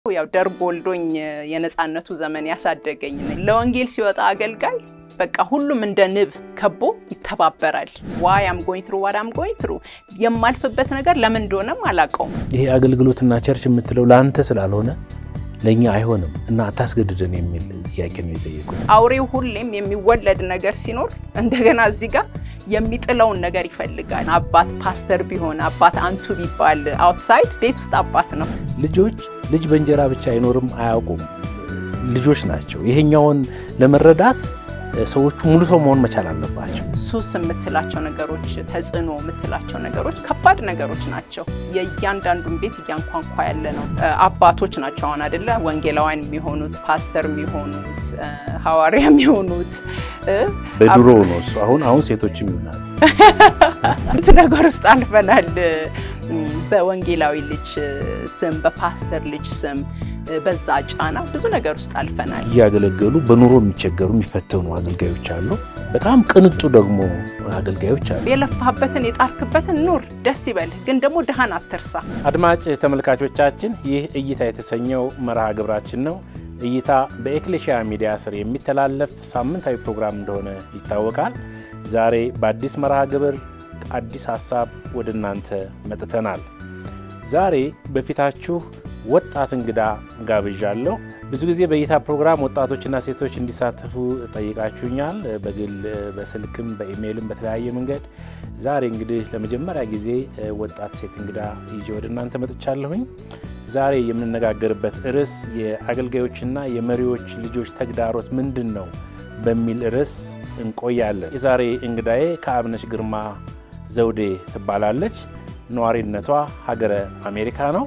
ያው ደርግ ወልዶኝ የነፃነቱ ዘመን ያሳደገኝ ነኝ። ለወንጌል ሲወጣ አገልጋይ በቃ ሁሉም እንደ ንብ ከቦ ይተባበራል። ዋይ አም ጎይንግ ትሩ ዋት አም ጎይንግ ትሩ የማልፍበት ነገር ለምን እንደሆነም አላውቀውም። ይሄ አገልግሎትና ቸርች የምትለው ለአንተ ስላልሆነ ለእኛ አይሆንም እና አታስገድደን የሚል ጥያቄ ነው የጠየቁት። አውሬው ሁሌም የሚወለድ ነገር ሲኖር እንደገና እዚህ ጋር የሚጥለውን ነገር ይፈልጋል። አባት ፓስተር ቢሆን አባት አንቱ ቢባል አውትሳይድ ቤት ውስጥ አባት ነው። ልጆች ልጅ በእንጀራ ብቻ አይኖርም አያውቁም። ልጆች ናቸው። ይሄኛውን ለመረዳት ሰዎቹ ሙሉ ሰው መሆን መቻል አለባቸው። ሱስ የምትላቸው ነገሮች፣ ተጽዕኖ የምትላቸው ነገሮች ከባድ ነገሮች ናቸው። የእያንዳንዱን ቤት እያንኳንኳ ያለ ነው። አባቶች ናቸው አሁን አይደለ ወንጌላውያን የሚሆኑት ፓስተር የሚሆኑት ሐዋርያ የሚሆኑት በድሮ ነው እሱ። አሁን አሁን ሴቶችም ይሆናል እንት ነገር ውስጥ አልፈናል። በወንጌላዊ ልጅ ስም፣ በፓስተር ልጅ ስም በዛ ጫና ብዙ ነገር ውስጥ አልፈናል። እያገለገሉ በኑሮ የሚቸገሩ የሚፈተኑ አገልጋዮች አሉ። በጣም ቅንጡ ደግሞ አገልጋዮች አሉ። የለፋበትን የጣርክበትን ኑር፣ ደስ ይበልህ፣ ግን ደግሞ ድሃን አትርሳ። አድማጭ ተመልካቾቻችን ይህ እይታ የተሰኘው መርሃ ግብራችን ነው። እይታ በኤክሌሽያ ሚዲያ ስር የሚተላለፍ ሳምንታዊ ፕሮግራም እንደሆነ ይታወቃል። ዛሬ በአዲስ መርሃ ግብር አዲስ ሀሳብ ወደ እናንተ መጥተናል። ዛሬ በፊታችሁ ወጣት እንግዳ ጋብዣለሁ። ብዙ ጊዜ በእይታ ፕሮግራም ወጣቶችና ሴቶች እንዲሳተፉ ጠይቃችሁኛል። በግል በስልክም በኢሜይልም በተለያየ መንገድ። ዛሬ እንግዲህ ለመጀመሪያ ጊዜ ወጣት ሴት እንግዳ ይዤ ወደ እናንተ መጥቻለሁኝ። ዛሬ የምንነጋገርበት ርዕስ የአገልጋዮችና የመሪዎች ልጆች ተግዳሮት ምንድን ነው በሚል ርዕስ እንቆያለን። የዛሬ እንግዳዬ ከአብነሽ ግርማ ዘውዴ ትባላለች። ነዋሪነቷ ሀገረ አሜሪካ ነው።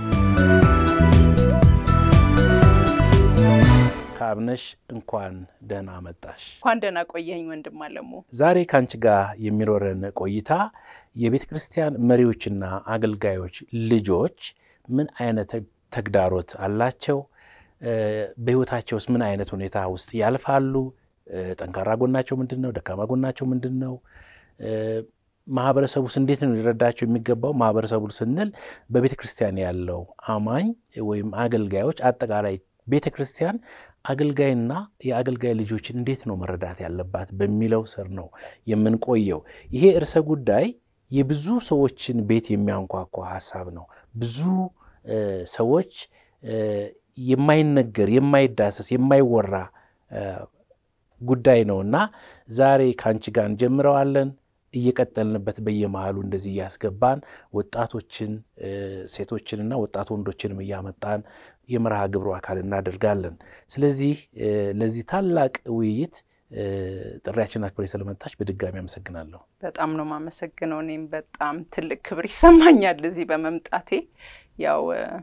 ከአብነሽ እንኳን ደህና መጣሽ። እንኳን ደህና ቆየኝ ወንድም አለሙ። ዛሬ ከአንቺ ጋር የሚኖረን ቆይታ የቤተ ክርስቲያን መሪዎችና አገልጋዮች ልጆች ምን አይነት ተግዳሮት አላቸው? በሕይወታቸውስ ምን አይነት ሁኔታ ውስጥ ያልፋሉ? ጠንካራ ጎናቸው ምንድን ነው? ደካማ ጎናቸው ምንድን ነው? ማህበረሰቡስ እንዴት ነው ሊረዳቸው የሚገባው? ማህበረሰቡ ስንል በቤተ ክርስቲያን ያለው አማኝ ወይም አገልጋዮች፣ አጠቃላይ ቤተ ክርስቲያን አገልጋይና የአገልጋይ ልጆችን እንዴት ነው መረዳት ያለባት በሚለው ስር ነው የምንቆየው። ይሄ እርሰ ጉዳይ የብዙ ሰዎችን ቤት የሚያንኳኳ ሀሳብ ነው። ብዙ ሰዎች የማይነገር የማይዳሰስ የማይወራ ጉዳይ ነው እና ዛሬ ከአንቺ ጋር እንጀምረዋለን እየቀጠልንበት በየመሃሉ እንደዚህ እያስገባን ወጣቶችን ሴቶችንና ወጣት ወንዶችንም እያመጣን የመርሃ ግብሩ አካል እናደርጋለን። ስለዚህ ለዚህ ታላቅ ውይይት ጥሪያችን አክብሬ ስለመጣች በድጋሚ አመሰግናለሁ። በጣም ነው የማመሰግነው። እኔም በጣም ትልቅ ክብር ይሰማኛል እዚህ በመምጣቴ ያው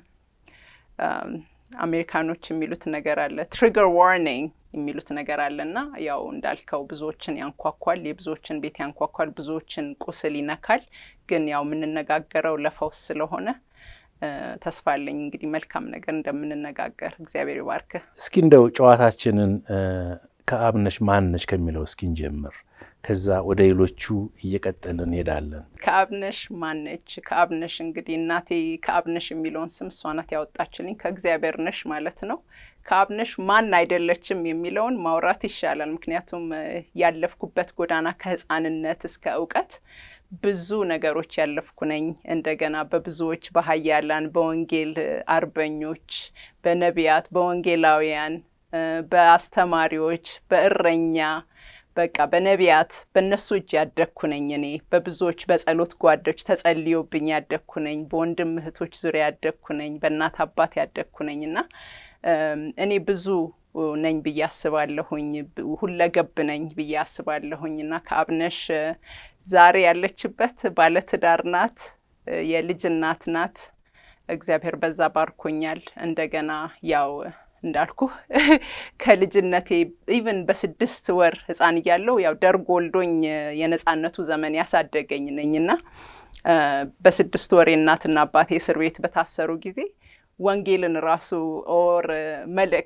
አሜሪካኖች የሚሉት ነገር አለ ትሪገር ዋርኒንግ የሚሉት ነገር አለ እና ያው እንዳልከው ብዙዎችን ያንኳኳል፣ የብዙዎችን ቤት ያንኳኳል፣ ብዙዎችን ቁስል ይነካል። ግን ያው የምንነጋገረው ለፈውስ ስለሆነ ተስፋ አለኝ እንግዲህ መልካም ነገር እንደምንነጋገር እግዚአብሔር ይባርክህ። እስኪ እንደው ጨዋታችንን ከአብነሽ ማነሽ ከሚለው እስኪ እንጀምር። ከዛ ወደ ሌሎቹ እየቀጠልን እንሄዳለን። ከአብነሽ ማነች? ከአብነሽ እንግዲህ እናቴ ከአብነሽ የሚለውን ስም እሷ ናት ያወጣችልኝ። ከእግዚአብሔር ነሽ ማለት ነው። ከአብነሽ ማን አይደለችም የሚለውን ማውራት ይሻላል። ምክንያቱም ያለፍኩበት ጎዳና ከሕፃንነት እስከ እውቀት ብዙ ነገሮች ያለፍኩ ነኝ። እንደገና በብዙዎች በሀያላን በወንጌል አርበኞች፣ በነቢያት፣ በወንጌላውያን፣ በአስተማሪዎች፣ በእረኛ በቃ በነቢያት በእነሱ እጅ ያደግኩ ነኝ። እኔ በብዙዎች በጸሎት ጓዶች ተጸልዮብኝ ያደግኩ ነኝ። በወንድም እህቶች ዙሪያ ያደግኩ ነኝ። በእናት አባት ያደግኩ ነኝ እና እኔ ብዙ ነኝ ብዬ አስባለሁኝ። ሁለገብ ነኝ ብዬ አስባለሁኝ እና ከአብነሽ ዛሬ ያለችበት ባለትዳር ናት፣ የልጅ እናት ናት። እግዚአብሔር በዛ ባርኮኛል። እንደገና ያው እንዳልኩ ከልጅነቴ ኢቨን በስድስት ወር ሕፃን እያለሁ ያው ደርግ ወልዶኝ የነፃነቱ ዘመን ያሳደገኝ ነኝና በስድስት ወር የእናትና አባቴ እስር ቤት በታሰሩ ጊዜ ወንጌልን ራሱ ኦር መልእክት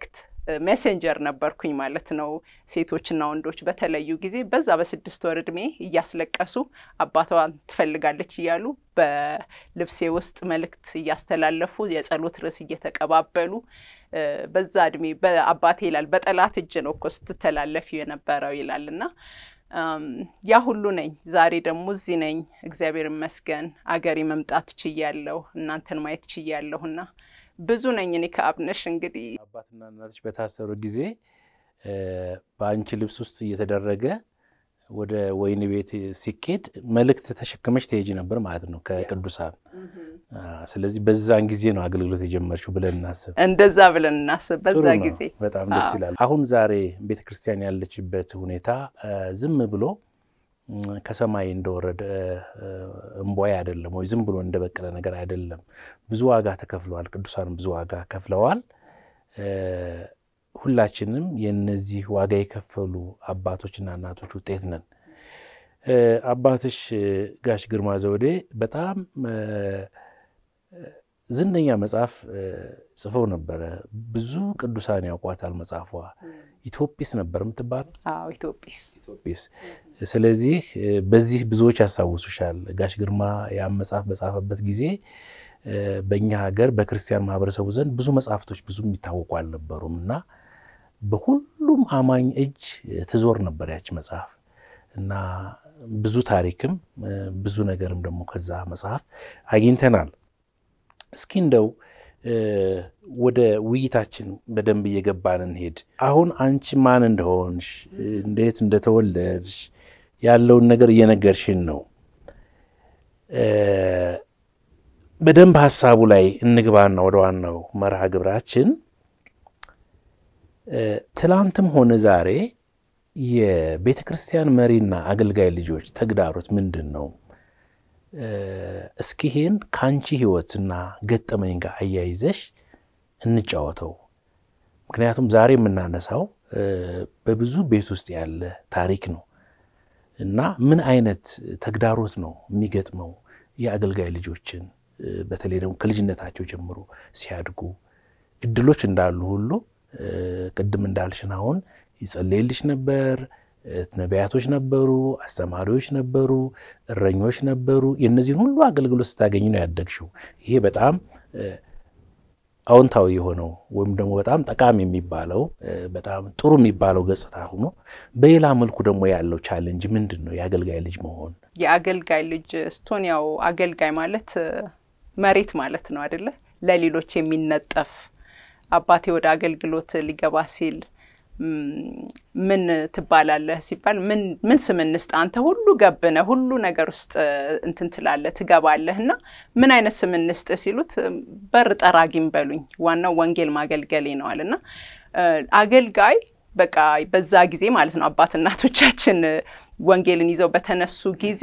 ሜሴንጀር ነበርኩኝ ማለት ነው። ሴቶችና ወንዶች በተለዩ ጊዜ በዛ በስድስት ወር እድሜ እያስለቀሱ አባቷን ትፈልጋለች እያሉ በልብሴ ውስጥ መልእክት እያስተላለፉ የጸሎት ርዕስ እየተቀባበሉ በዛ እድሜ በአባቴ ይላል በጠላት እጅ ነው እኮ ስትተላለፊ የነበረው ይላል እና ያ ሁሉ ነኝ። ዛሬ ደግሞ እዚህ ነኝ። እግዚአብሔር ይመስገን አገሬ መምጣት ችያለሁ፣ እናንተን ማየት ችያለሁና ብዙ ነኝ እኔ ከአብነሽ እንግዲህ አባትና እናቶች በታሰሩ ጊዜ በአንቺ ልብስ ውስጥ እየተደረገ ወደ ወይን ቤት ሲኬድ መልእክት ተሸክመሽ ትሄጂ ነበር ማለት ነው ከቅዱሳን። ስለዚህ በዛን ጊዜ ነው አገልግሎት የጀመርሽው ብለን እናስብ። እንደዛ ብለን እናስብ። በዛ ጥሩ ነው። ጊዜ በጣም ደስ ይላል። አሁን ዛሬ ቤተ ክርስቲያን ያለችበት ሁኔታ ዝም ብሎ ከሰማይ እንደወረደ እምቧይ አይደለም፣ ወይ ዝም ብሎ እንደበቀለ ነገር አይደለም። ብዙ ዋጋ ተከፍለዋል። ቅዱሳን ብዙ ዋጋ ከፍለዋል። ሁላችንም የነዚህ ዋጋ የከፈሉ አባቶችና እናቶች ውጤት ነን። አባትሽ ጋሽ ግርማ ዘውዴ በጣም ዝነኛ መጽሐፍ ጽፈው ነበረ። ብዙ ቅዱሳን ያውቋታል። መጽሐፏ ኢትዮጲስ ነበር የምትባለው። አዎ ኢትዮጲስ ኢትዮጲስ። ስለዚህ በዚህ ብዙዎች ያስታውሱሻል። ጋሽ ግርማ ያን መጽሐፍ በጻፈበት ጊዜ በእኛ ሀገር በክርስቲያን ማህበረሰቡ ዘንድ ብዙ መጽሐፍቶች ብዙ የሚታወቁ አልነበሩም እና በሁሉም አማኝ እጅ ትዞር ነበር ያች መጽሐፍ እና ብዙ ታሪክም ብዙ ነገርም ደግሞ ከዛ መጽሐፍ አግኝተናል። እስኪ እንደው ወደ ውይይታችን በደንብ እየገባን እንሄድ። አሁን አንቺ ማን እንደሆንሽ እንዴት እንደተወለድሽ ያለውን ነገር እየነገርሽን ነው። በደንብ ሀሳቡ ላይ እንግባና ወደ ዋናው መርሃ ግብራችን ትላንትም ሆነ ዛሬ የቤተ ክርስቲያን መሪና አገልጋይ ልጆች ተግዳሮት ምንድን ነው? እስኪ ይሄን ከአንቺ ሕይወትና ገጠመኝ ጋር አያይዘሽ እንጫወተው። ምክንያቱም ዛሬ የምናነሳው በብዙ ቤት ውስጥ ያለ ታሪክ ነው እና ምን አይነት ተግዳሮት ነው የሚገጥመው የአገልጋይ ልጆችን በተለይ ደግሞ ከልጅነታቸው ጀምሮ ሲያድጉ እድሎች እንዳሉ ሁሉ ቅድም እንዳልሽን አሁን ይጸለይልሽ ነበር። ነቢያቶች ነበሩ፣ አስተማሪዎች ነበሩ፣ እረኞች ነበሩ። የእነዚህን ሁሉ አገልግሎት ስታገኝ ነው ያደግሽው። ይሄ በጣም አዎንታዊ የሆነው ወይም ደግሞ በጣም ጠቃሚ የሚባለው በጣም ጥሩ የሚባለው ገጽታ ሆኖ፣ በሌላ መልኩ ደግሞ ያለው ቻሌንጅ ምንድን ነው? የአገልጋይ ልጅ መሆን የአገልጋይ ልጅ ስትሆን ያው አገልጋይ ማለት መሬት ማለት ነው አይደለ? ለሌሎች የሚነጠፍ አባቴ ወደ አገልግሎት ሊገባ ሲል ምን ትባላለህ ሲባል ምን ስም እንስጥ አንተ ሁሉ ገብነ ሁሉ ነገር ውስጥ እንትን ትላለህ ትገባለህ እና ምን አይነት ስም እንስጥ ሲሉት በር ጠራጊም በሉኝ ዋናው ወንጌል ማገልገሌ ነዋል እና አገልጋይ በቃ በዛ ጊዜ ማለት ነው አባት እናቶቻችን ወንጌልን ይዘው በተነሱ ጊዜ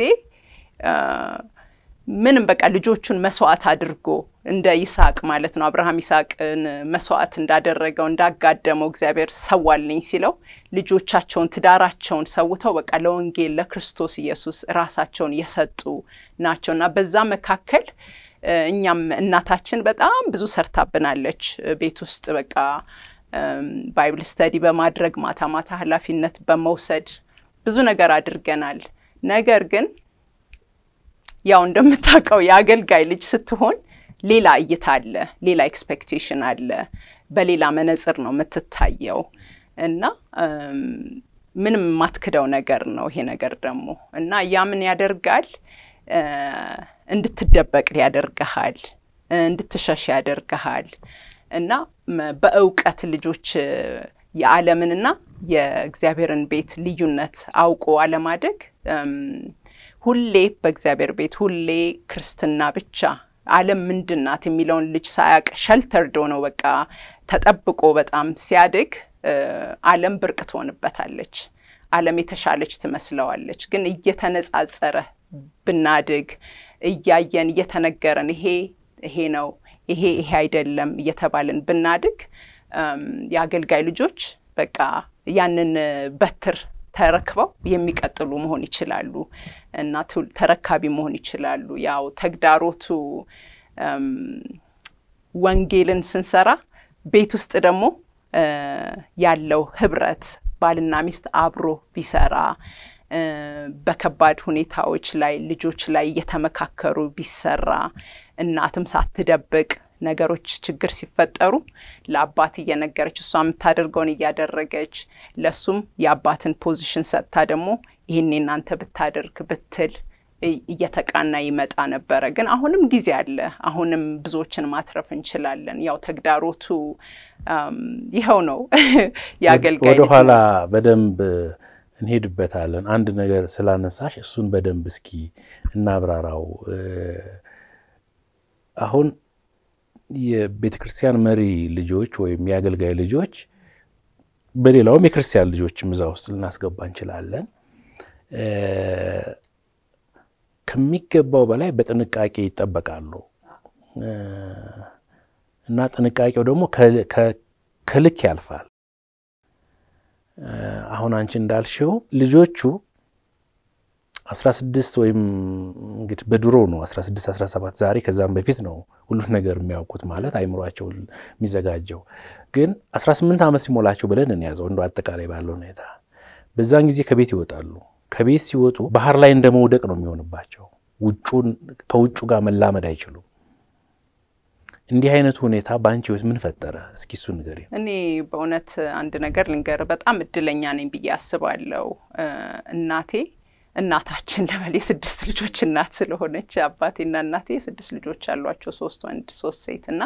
ምንም በቃ ልጆቹን መስዋዕት አድርጎ እንደ ይስሐቅ ማለት ነው አብርሃም ይስሐቅን መስዋዕት እንዳደረገው እንዳጋደመው እግዚአብሔር ሰዋልኝ ሲለው ልጆቻቸውን ትዳራቸውን ሰውተው በቃ ለወንጌል ለክርስቶስ ኢየሱስ ራሳቸውን የሰጡ ናቸው እና በዛ መካከል እኛም እናታችን በጣም ብዙ ሰርታብናለች። ቤት ውስጥ በቃ ባይብል ስተዲ በማድረግ ማታ ማታ ኃላፊነት በመውሰድ ብዙ ነገር አድርገናል። ነገር ግን ያው እንደምታውቀው የአገልጋይ ልጅ ስትሆን ሌላ እይታ አለ፣ ሌላ ኤክስፔክቴሽን አለ፣ በሌላ መነጽር ነው የምትታየው እና ምንም የማትክደው ነገር ነው ይሄ ነገር ደግሞ እና ያ ምን ያደርጋል? እንድትደበቅ ያደርግሃል፣ እንድትሸሽ ያደርግሃል እና በእውቀት ልጆች የዓለምንና የእግዚአብሔርን ቤት ልዩነት አውቆ አለማደግ ሁሌ በእግዚአብሔር ቤት ሁሌ ክርስትና ብቻ ዓለም ምንድን ናት የሚለውን ልጅ ሳያቅ ሸልተርዶ ነው በቃ ተጠብቆ በጣም ሲያድግ ዓለም ብርቅ ትሆንበታለች። ዓለም የተሻለች ትመስለዋለች። ግን እየተነጻጸረ ብናድግ እያየን እየተነገረን ይሄ ይሄ ነው ይሄ ይሄ አይደለም እየተባልን ብናድግ የአገልጋይ ልጆች በቃ ያንን በትር ተረክበው የሚቀጥሉ መሆን ይችላሉ እና ተረካቢ መሆን ይችላሉ። ያው ተግዳሮቱ ወንጌልን ስንሰራ ቤት ውስጥ ደግሞ ያለው ህብረት ባልና ሚስት አብሮ ቢሰራ በከባድ ሁኔታዎች ላይ ልጆች ላይ እየተመካከሩ ቢሰራ እናትም ሳትደብቅ ነገሮች ችግር ሲፈጠሩ ለአባት እየነገረች እሷ የምታደርገውን እያደረገች ለእሱም የአባትን ፖዚሽን ሰጥታ ደግሞ ይህን እናንተ ብታደርግ ብትል እየተቃና ይመጣ ነበረ። ግን አሁንም ጊዜ አለ። አሁንም ብዙዎችን ማትረፍ እንችላለን። ያው ተግዳሮቱ ይኸው ነው። የአገልጋይ ወደኋላ በደንብ እንሄድበታለን። አንድ ነገር ስላነሳሽ እሱን በደንብ እስኪ እናብራራው። አሁን የቤተ ክርስቲያን መሪ ልጆች ወይም የአገልጋይ ልጆች በሌላውም የክርስቲያን ልጆችም እዛ ውስጥ ልናስገባ እንችላለን። ከሚገባው በላይ በጥንቃቄ ይጠበቃሉ እና ጥንቃቄው ደግሞ ከልክ ያልፋል። አሁን አንቺ እንዳልሽው ልጆቹ 16 ወይም እንግዲህ በድሮ ነው 16 17 ዛሬ ከዛም በፊት ነው ሁሉን ነገር የሚያውቁት ማለት አይምሯቸው የሚዘጋጀው ግን 18 ዓመት ሲሞላቸው ብለን እንያዘው እንደ አጠቃላይ ባለው ሁኔታ በዛን ጊዜ ከቤት ይወጣሉ። ከቤት ሲወጡ ባህር ላይ እንደ መውደቅ ነው የሚሆንባቸው። ውጩን ከውጩ ጋር መላመድ አይችሉም። እንዲህ አይነቱ ሁኔታ በአንቺ ህይወት ምን ፈጠረ? እስኪ እሱ ንገሪ። እኔ በእውነት አንድ ነገር ልንገር፣ በጣም እድለኛ ነኝ ብዬ አስባለሁ። እናቴ እናታችን ለበል የስድስት ልጆች እናት ስለሆነች አባቴና እናቴ የስድስት ልጆች አሏቸው፣ ሶስት ወንድ ሶስት ሴት እና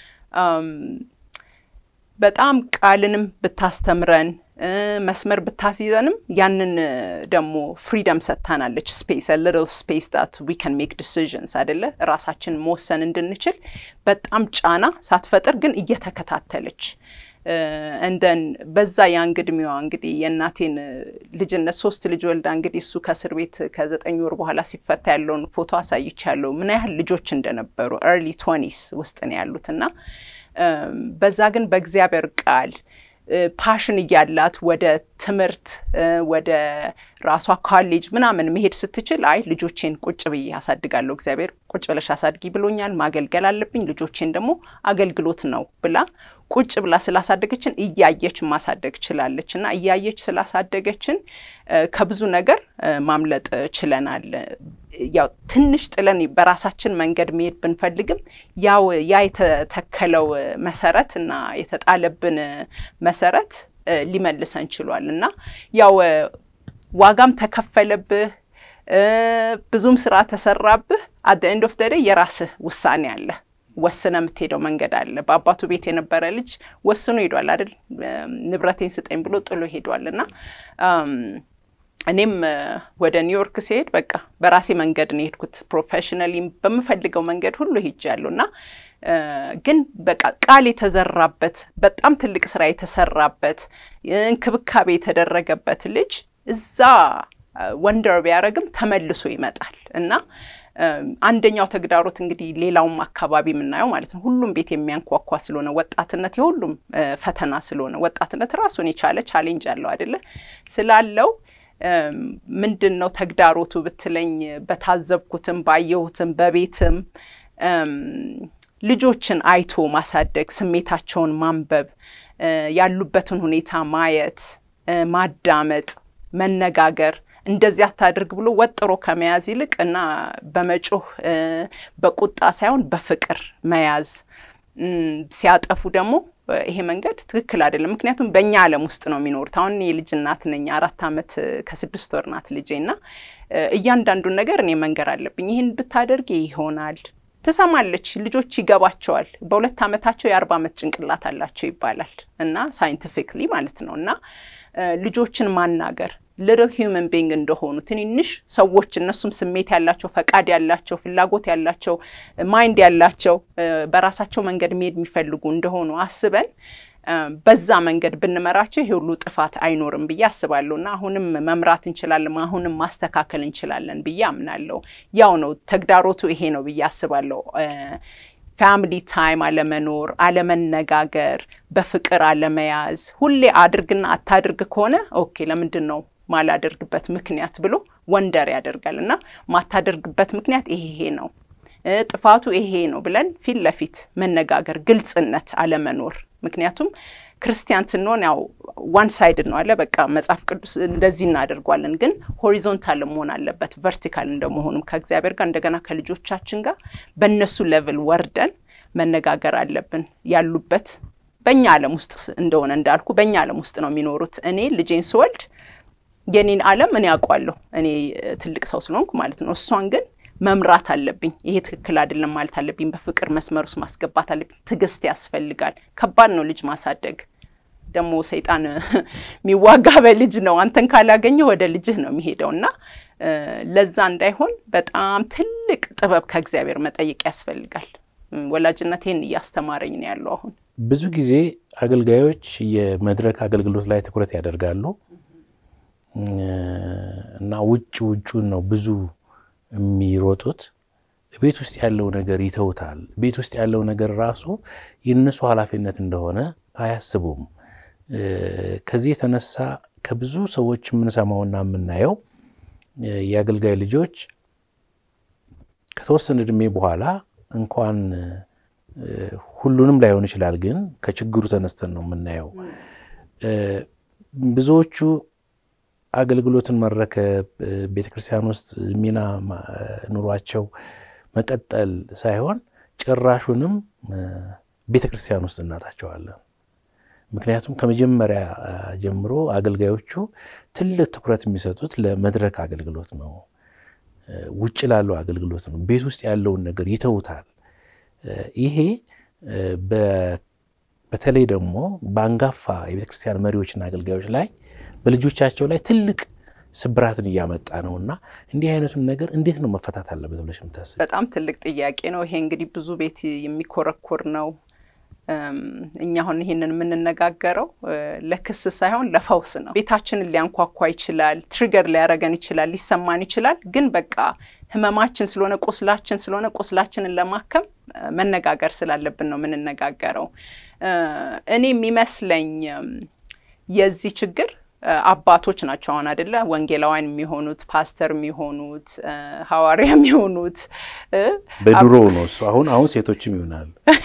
በጣም ቃልንም ብታስተምረን መስመር ብታስይዘንም ያንን ደግሞ ፍሪደም ሰጥታናለች። ስፔስ ሊትል ስፔስ ዳት ዊ ካን ሜክ ዲሲዥንስ አይደለ ራሳችን መወሰን እንድንችል በጣም ጫና ሳትፈጥር ግን እየተከታተለች እንደን በዛ የአንግ እድሜዋ እንግዲህ የእናቴን ልጅነት ሶስት ልጅ ወልዳ እንግዲህ እሱ ከእስር ቤት ከዘጠኝ ወር በኋላ ሲፈታ ያለውን ፎቶ አሳይቻለሁ። ምን ያህል ልጆች እንደነበሩ ኤርሊ ትወኒስ ውስጥ ነው ያሉት እና በዛ ግን በእግዚአብሔር ቃል ፓሽን እያላት ወደ ትምህርት ወደ ራሷ ካሌጅ ምናምን መሄድ ስትችል አይ ልጆቼን ቁጭ ብዬ አሳድጋለሁ፣ እግዚአብሔር ቁጭ ብለሽ አሳድጊ ብሎኛል፣ ማገልገል አለብኝ፣ ልጆቼን ደግሞ አገልግሎት ነው ብላ ቁጭ ብላ ስላሳደገችን እያየች ማሳደግ ችላለች። እና እያየች ስላሳደገችን ከብዙ ነገር ማምለጥ ችለናል። ያው ትንሽ ጥለን በራሳችን መንገድ መሄድ ብንፈልግም ያው ያ የተተከለው መሰረት እና የተጣለብን መሰረት ሊመልሰን ችሏል እና ያው ዋጋም ተከፈለብህ፣ ብዙም ስራ ተሰራብህ። አደ ኤንድ ኦፍ ደደይ የራስህ ውሳኔ አለ ወስነ የምትሄደው መንገድ አለ። በአባቱ ቤት የነበረ ልጅ ወስኖ ሄዷል አይደል? ንብረቴን ስጠኝ ብሎ ጥሎ ሄዷል እና እኔም ወደ ኒውዮርክ ሲሄድ በቃ በራሴ መንገድ ነው የሄድኩት። ፕሮፌሽናሊ በምፈልገው መንገድ ሁሉ ሄጃለሁ እና ግን በቃ ቃል የተዘራበት በጣም ትልቅ ስራ የተሰራበት እንክብካቤ የተደረገበት ልጅ እዛ ወንደር ቢያደርግም ተመልሶ ይመጣል እና አንደኛው ተግዳሮት እንግዲህ ሌላውም አካባቢ የምናየው ማለት ነው ሁሉም ቤት የሚያንኳኳ ስለሆነ ወጣትነት የሁሉም ፈተና ስለሆነ ወጣትነት ራሱን የቻለ ቻሌንጅ አለው አይደለ ስላለው ምንድን ነው ተግዳሮቱ ብትለኝ በታዘብኩትም ባየሁትም በቤትም ልጆችን አይቶ ማሳደግ፣ ስሜታቸውን ማንበብ፣ ያሉበትን ሁኔታ ማየት፣ ማዳመጥ፣ መነጋገር እንደዚህ አታድርግ ብሎ ወጥሮ ከመያዝ ይልቅ እና በመጮህ በቁጣ ሳይሆን በፍቅር መያዝ ሲያጠፉ ደግሞ ይሄ መንገድ ትክክል አይደለም። ምክንያቱም በእኛ ዓለም ውስጥ ነው የሚኖሩት። አሁን የልጅ እናት ነኝ። አራት ዓመት ከስድስት ወር ናት ልጄ እና እያንዳንዱን ነገር እኔ መንገር አለብኝ። ይህን ብታደርግ ይሆናል ትሰማለች። ልጆች ይገባቸዋል። በሁለት ዓመታቸው የአርባ ዓመት ጭንቅላት አላቸው ይባላል እና ሳይንቲፊክሊ ማለት ነው እና ልጆችን ማናገር ልርህ ሂውመን ቢንግ እንደሆኑ ትንንሽ ሰዎች እነሱም ስሜት ያላቸው ፈቃድ ያላቸው ፍላጎት ያላቸው ማይንድ ያላቸው በራሳቸው መንገድ መሄድ የሚፈልጉ እንደሆኑ አስበን በዛ መንገድ ብንመራቸው ይሄ ሁሉ ጥፋት አይኖርም ብዬ አስባለሁ እና አሁንም መምራት እንችላለን፣ አሁንም ማስተካከል እንችላለን ብዬ አምናለሁ። ያው ነው ተግዳሮቱ ይሄ ነው ብዬ አስባለሁ። ፋሚሊ ታይም አለመኖር፣ አለመነጋገር፣ በፍቅር አለመያዝ፣ ሁሌ አድርግና አታድርግ ከሆነ ኦኬ ለምንድን ነው ማላደርግበት ምክንያት ብሎ ወንደር ያደርጋል እና ማታደርግበት ምክንያት ይሄ ነው ጥፋቱ ይሄ ነው ብለን ፊት ለፊት መነጋገር፣ ግልጽነት አለመኖር። ምክንያቱም ክርስቲያን ስንሆን ያው ዋን ሳይድ ነው አለ በቃ መጽሐፍ ቅዱስ እንደዚህ እናደርጓለን፣ ግን ሆሪዞንታል መሆን አለበት ቨርቲካል እንደመሆኑም ከእግዚአብሔር ጋር እንደገና ከልጆቻችን ጋር በእነሱ ሌቭል ወርደን መነጋገር አለብን ያሉበት በእኛ ዓለም ውስጥ እንደሆነ እንዳልኩ በእኛ ዓለም ውስጥ ነው የሚኖሩት። እኔ ልጄን ስወልድ የኔን ዓለም እኔ አውቋለሁ እኔ ትልቅ ሰው ስለሆንኩ ማለት ነው። እሷን ግን መምራት አለብኝ። ይሄ ትክክል አይደለም ማለት አለብኝ። በፍቅር መስመር ውስጥ ማስገባት አለብኝ። ትዕግስት ያስፈልጋል። ከባድ ነው ልጅ ማሳደግ። ደግሞ ሰይጣን የሚዋጋ በልጅ ነው። አንተን ካላገኘ ወደ ልጅህ ነው የሚሄደው እና ለዛ እንዳይሆን በጣም ትልቅ ጥበብ ከእግዚአብሔር መጠየቅ ያስፈልጋል። ወላጅነቴን እያስተማረኝ ነው ያለው አሁን ብዙ ጊዜ አገልጋዮች የመድረክ አገልግሎት ላይ ትኩረት ያደርጋሉ እና ውጭ ውጩን ነው ብዙ የሚሮጡት። ቤት ውስጥ ያለው ነገር ይተውታል። ቤት ውስጥ ያለው ነገር ራሱ የእነሱ ኃላፊነት እንደሆነ አያስቡም። ከዚህ የተነሳ ከብዙ ሰዎች የምንሰማውና የምናየው የአገልጋይ ልጆች ከተወሰነ እድሜ በኋላ እንኳን ሁሉንም ላይሆን ይችላል፣ ግን ከችግሩ ተነስተን ነው የምናየው። ብዙዎቹ አገልግሎትን መረከብ ቤተክርስቲያን ውስጥ ሚና ኑሯቸው መቀጠል ሳይሆን ጭራሹንም ቤተክርስቲያን ውስጥ እናጣቸዋለን። ምክንያቱም ከመጀመሪያ ጀምሮ አገልጋዮቹ ትልቅ ትኩረት የሚሰጡት ለመድረክ አገልግሎት ነው፣ ውጭ ላለው አገልግሎት ነው። ቤት ውስጥ ያለውን ነገር ይተውታል። ይሄ በተለይ ደግሞ በአንጋፋ የቤተክርስቲያን መሪዎችና አገልጋዮች ላይ በልጆቻቸው ላይ ትልቅ ስብራትን እያመጣ ነው እና እንዲህ አይነቱን ነገር እንዴት ነው መፈታት አለበት ብለሽ የምታስብ? በጣም ትልቅ ጥያቄ ነው። ይሄ እንግዲህ ብዙ ቤት የሚኮረኮር ነው። እኛ አሁን ይሄንን የምንነጋገረው ለክስ ሳይሆን ለፈውስ ነው። ቤታችንን ሊያንኳኳ ይችላል፣ ትሪገር ሊያረገን ይችላል፣ ሊሰማን ይችላል። ግን በቃ ህመማችን ስለሆነ ቁስላችን ስለሆነ ቁስላችንን ለማከም መነጋገር ስላለብን ነው የምንነጋገረው። እኔ የሚመስለኝ የዚህ ችግር አባቶች ናቸው። አሁን አይደለ ወንጌላውያን የሚሆኑት ፓስተር የሚሆኑት ሐዋርያ የሚሆኑት በድሮ ነው እሱ። አሁን አሁን ሴቶችም ይሆናል።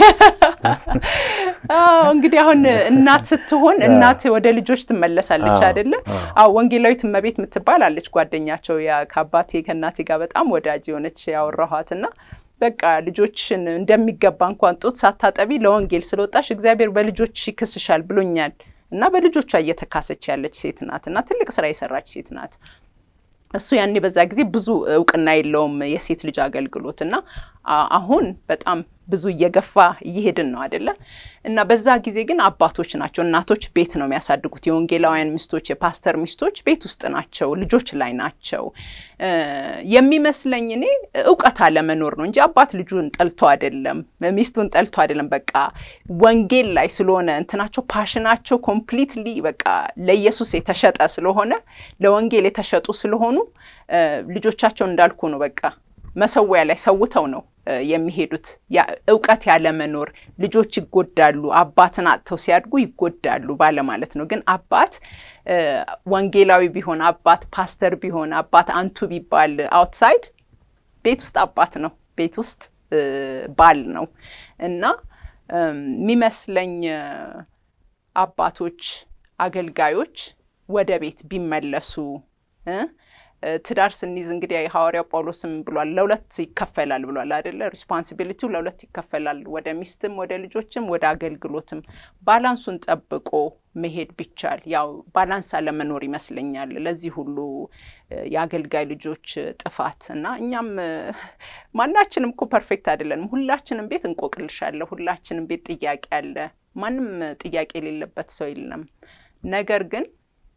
እንግዲህ አሁን እናት ስትሆን እናት ወደ ልጆች ትመለሳለች አይደለ? አዎ ወንጌላዊት እመቤት የምትባል አለች ጓደኛቸው ከአባቴ ከእናቴ ጋር በጣም ወዳጅ የሆነች ያወራኋት እና በቃ ልጆችን እንደሚገባ እንኳን ጡት ሳታጠቢ ለወንጌል ስለወጣሽ እግዚአብሔር በልጆች ይክስሻል ብሎኛል እና በልጆቿ እየተካሰች ያለች ሴት ናት እና ትልቅ ስራ የሰራች ሴት ናት። እሱ ያኔ በዛ ጊዜ ብዙ እውቅና የለውም የሴት ልጅ አገልግሎት እና አሁን በጣም ብዙ እየገፋ እየሄድን ነው አይደለ? እና በዛ ጊዜ ግን አባቶች ናቸው፣ እናቶች ቤት ነው የሚያሳድጉት። የወንጌላውያን ሚስቶች፣ የፓስተር ሚስቶች ቤት ውስጥ ናቸው፣ ልጆች ላይ ናቸው። የሚመስለኝ እኔ እውቀት አለመኖር ነው እንጂ አባት ልጁን ጠልቶ አይደለም፣ ሚስቱን ጠልቶ አይደለም። በቃ ወንጌል ላይ ስለሆነ እንትናቸው ፓሽናቸው ኮምፕሊትሊ በቃ ለኢየሱስ የተሸጠ ስለሆነ ለወንጌል የተሸጡ ስለሆኑ ልጆቻቸው እንዳልኩ ነው በቃ መሰዊያ ላይ ሰውተው ነው የሚሄዱት። እውቀት ያለመኖር ልጆች ይጎዳሉ። አባትን አጥተው ሲያድጉ ይጎዳሉ ባለማለት ነው። ግን አባት ወንጌላዊ ቢሆን አባት ፓስተር ቢሆን አባት አንቱ ቢባል አውትሳይድ ቤት ውስጥ አባት ነው፣ ቤት ውስጥ ባል ነው እና የሚመስለኝ አባቶች አገልጋዮች ወደ ቤት ቢመለሱ ትዳር ስንይዝ እንግዲህ ሐዋርያው ጳውሎስም ብሏል፣ ለሁለት ይከፈላል ብሏል አይደለ? ሪስፖንሲቢሊቲው ለሁለት ይከፈላል፣ ወደ ሚስትም፣ ወደ ልጆችም፣ ወደ አገልግሎትም። ባላንሱን ጠብቆ መሄድ ቢቻል፣ ያው ባላንስ አለመኖር ይመስለኛል ለዚህ ሁሉ የአገልጋይ ልጆች ጥፋት እና እኛም ማናችንም እኮ ፐርፌክት አይደለንም። ሁላችንም ቤት እንቆቅልሻለ፣ ሁላችንም ቤት ጥያቄ አለ። ማንም ጥያቄ የሌለበት ሰው የለም። ነገር ግን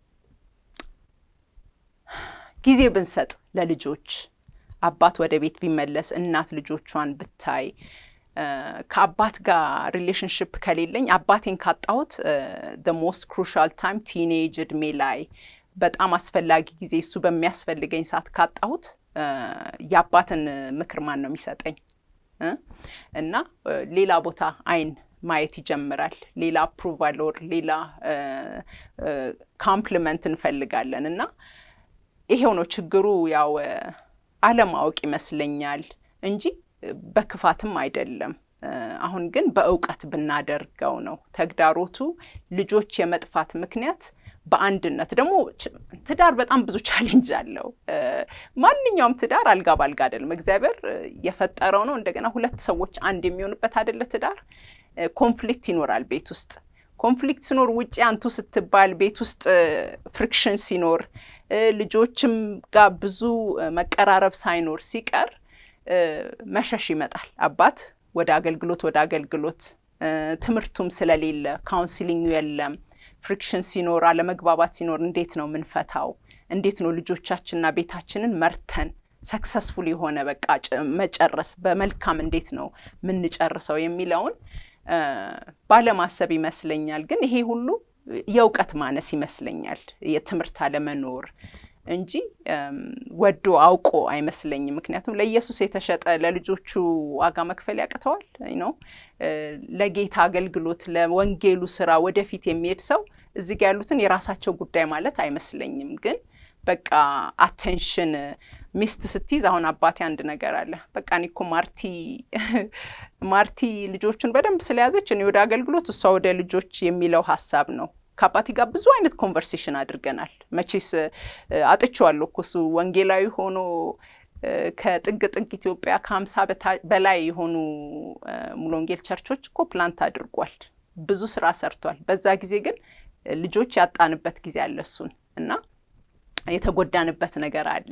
ጊዜ ብንሰጥ ለልጆች አባት ወደ ቤት ቢመለስ እናት ልጆቿን ብታይ ከአባት ጋር ሪሌሽንሽፕ ከሌለኝ አባቴን ካጣሁት ደ ሞስት ክሩሻል ታይም ቲኔጅ እድሜ ላይ በጣም አስፈላጊ ጊዜ እሱ በሚያስፈልገኝ ሰዓት ካጣሁት የአባትን ምክር ማን ነው የሚሰጠኝ? እና ሌላ ቦታ አይን ማየት ይጀምራል። ሌላ አፕሩቫል ኦር ሌላ ካምፕሊመንት እንፈልጋለን እና ይሄው ነው ችግሩ። ያው አለማወቅ ይመስለኛል እንጂ በክፋትም አይደለም። አሁን ግን በእውቀት ብናደርገው ነው ተግዳሮቱ። ልጆች የመጥፋት ምክንያት በአንድነት ደግሞ ትዳር በጣም ብዙ ቻሌንጅ አለው። ማንኛውም ትዳር አልጋ ባልጋ አይደለም። እግዚአብሔር የፈጠረው ነው። እንደገና ሁለት ሰዎች አንድ የሚሆኑበት አይደለ ትዳር። ኮንፍሊክት ይኖራል ቤት ውስጥ ኮንፍሊክት ሲኖር ውጭ አንቱ ስትባል ቤት ውስጥ ፍሪክሽን ሲኖር ልጆችም ጋር ብዙ መቀራረብ ሳይኖር ሲቀር መሸሽ ይመጣል። አባት ወደ አገልግሎት ወደ አገልግሎት ትምህርቱም ስለሌለ ካውንስሊንግ የለም። ፍሪክሽን ሲኖር አለመግባባት ሲኖር እንዴት ነው ምንፈታው? እንዴት ነው ልጆቻችንና ቤታችንን መርተን ሰክሰስፉል የሆነ በቃ መጨረስ በመልካም እንዴት ነው ምንጨርሰው የሚለውን ባለማሰብ ይመስለኛል። ግን ይሄ ሁሉ የእውቀት ማነስ ይመስለኛል፣ የትምህርት አለመኖር እንጂ ወዶ አውቆ አይመስለኝም። ምክንያቱም ለኢየሱስ የተሸጠ ለልጆቹ ዋጋ መክፈል ያቅተዋል ነው። ለጌታ አገልግሎት ለወንጌሉ ስራ ወደፊት የሚሄድ ሰው እዚህ ጋ ያሉትን የራሳቸው ጉዳይ ማለት አይመስለኝም። ግን በቃ አቴንሽን ሚስት ስትይዝ አሁን አባቴ አንድ ነገር አለ። በቃ እኔ እኮ ማርቲ ማርቲ ልጆቹን በደንብ ስለያዘች እኔ ወደ አገልግሎት እሷ ወደ ልጆች የሚለው ሀሳብ ነው። ከአባቴ ጋር ብዙ አይነት ኮንቨርሴሽን አድርገናል። መቼስ አጥቼዋለሁ እኮ እሱ ወንጌላዊ ሆኖ ከጥግ ጥግ ኢትዮጵያ ከሀምሳ በላይ የሆኑ ሙሉ ወንጌል ቸርቾች እኮ ፕላንት አድርጓል። ብዙ ስራ ሰርቷል። በዛ ጊዜ ግን ልጆች ያጣንበት ጊዜ አለ እሱን እና የተጎዳንበት ነገር አለ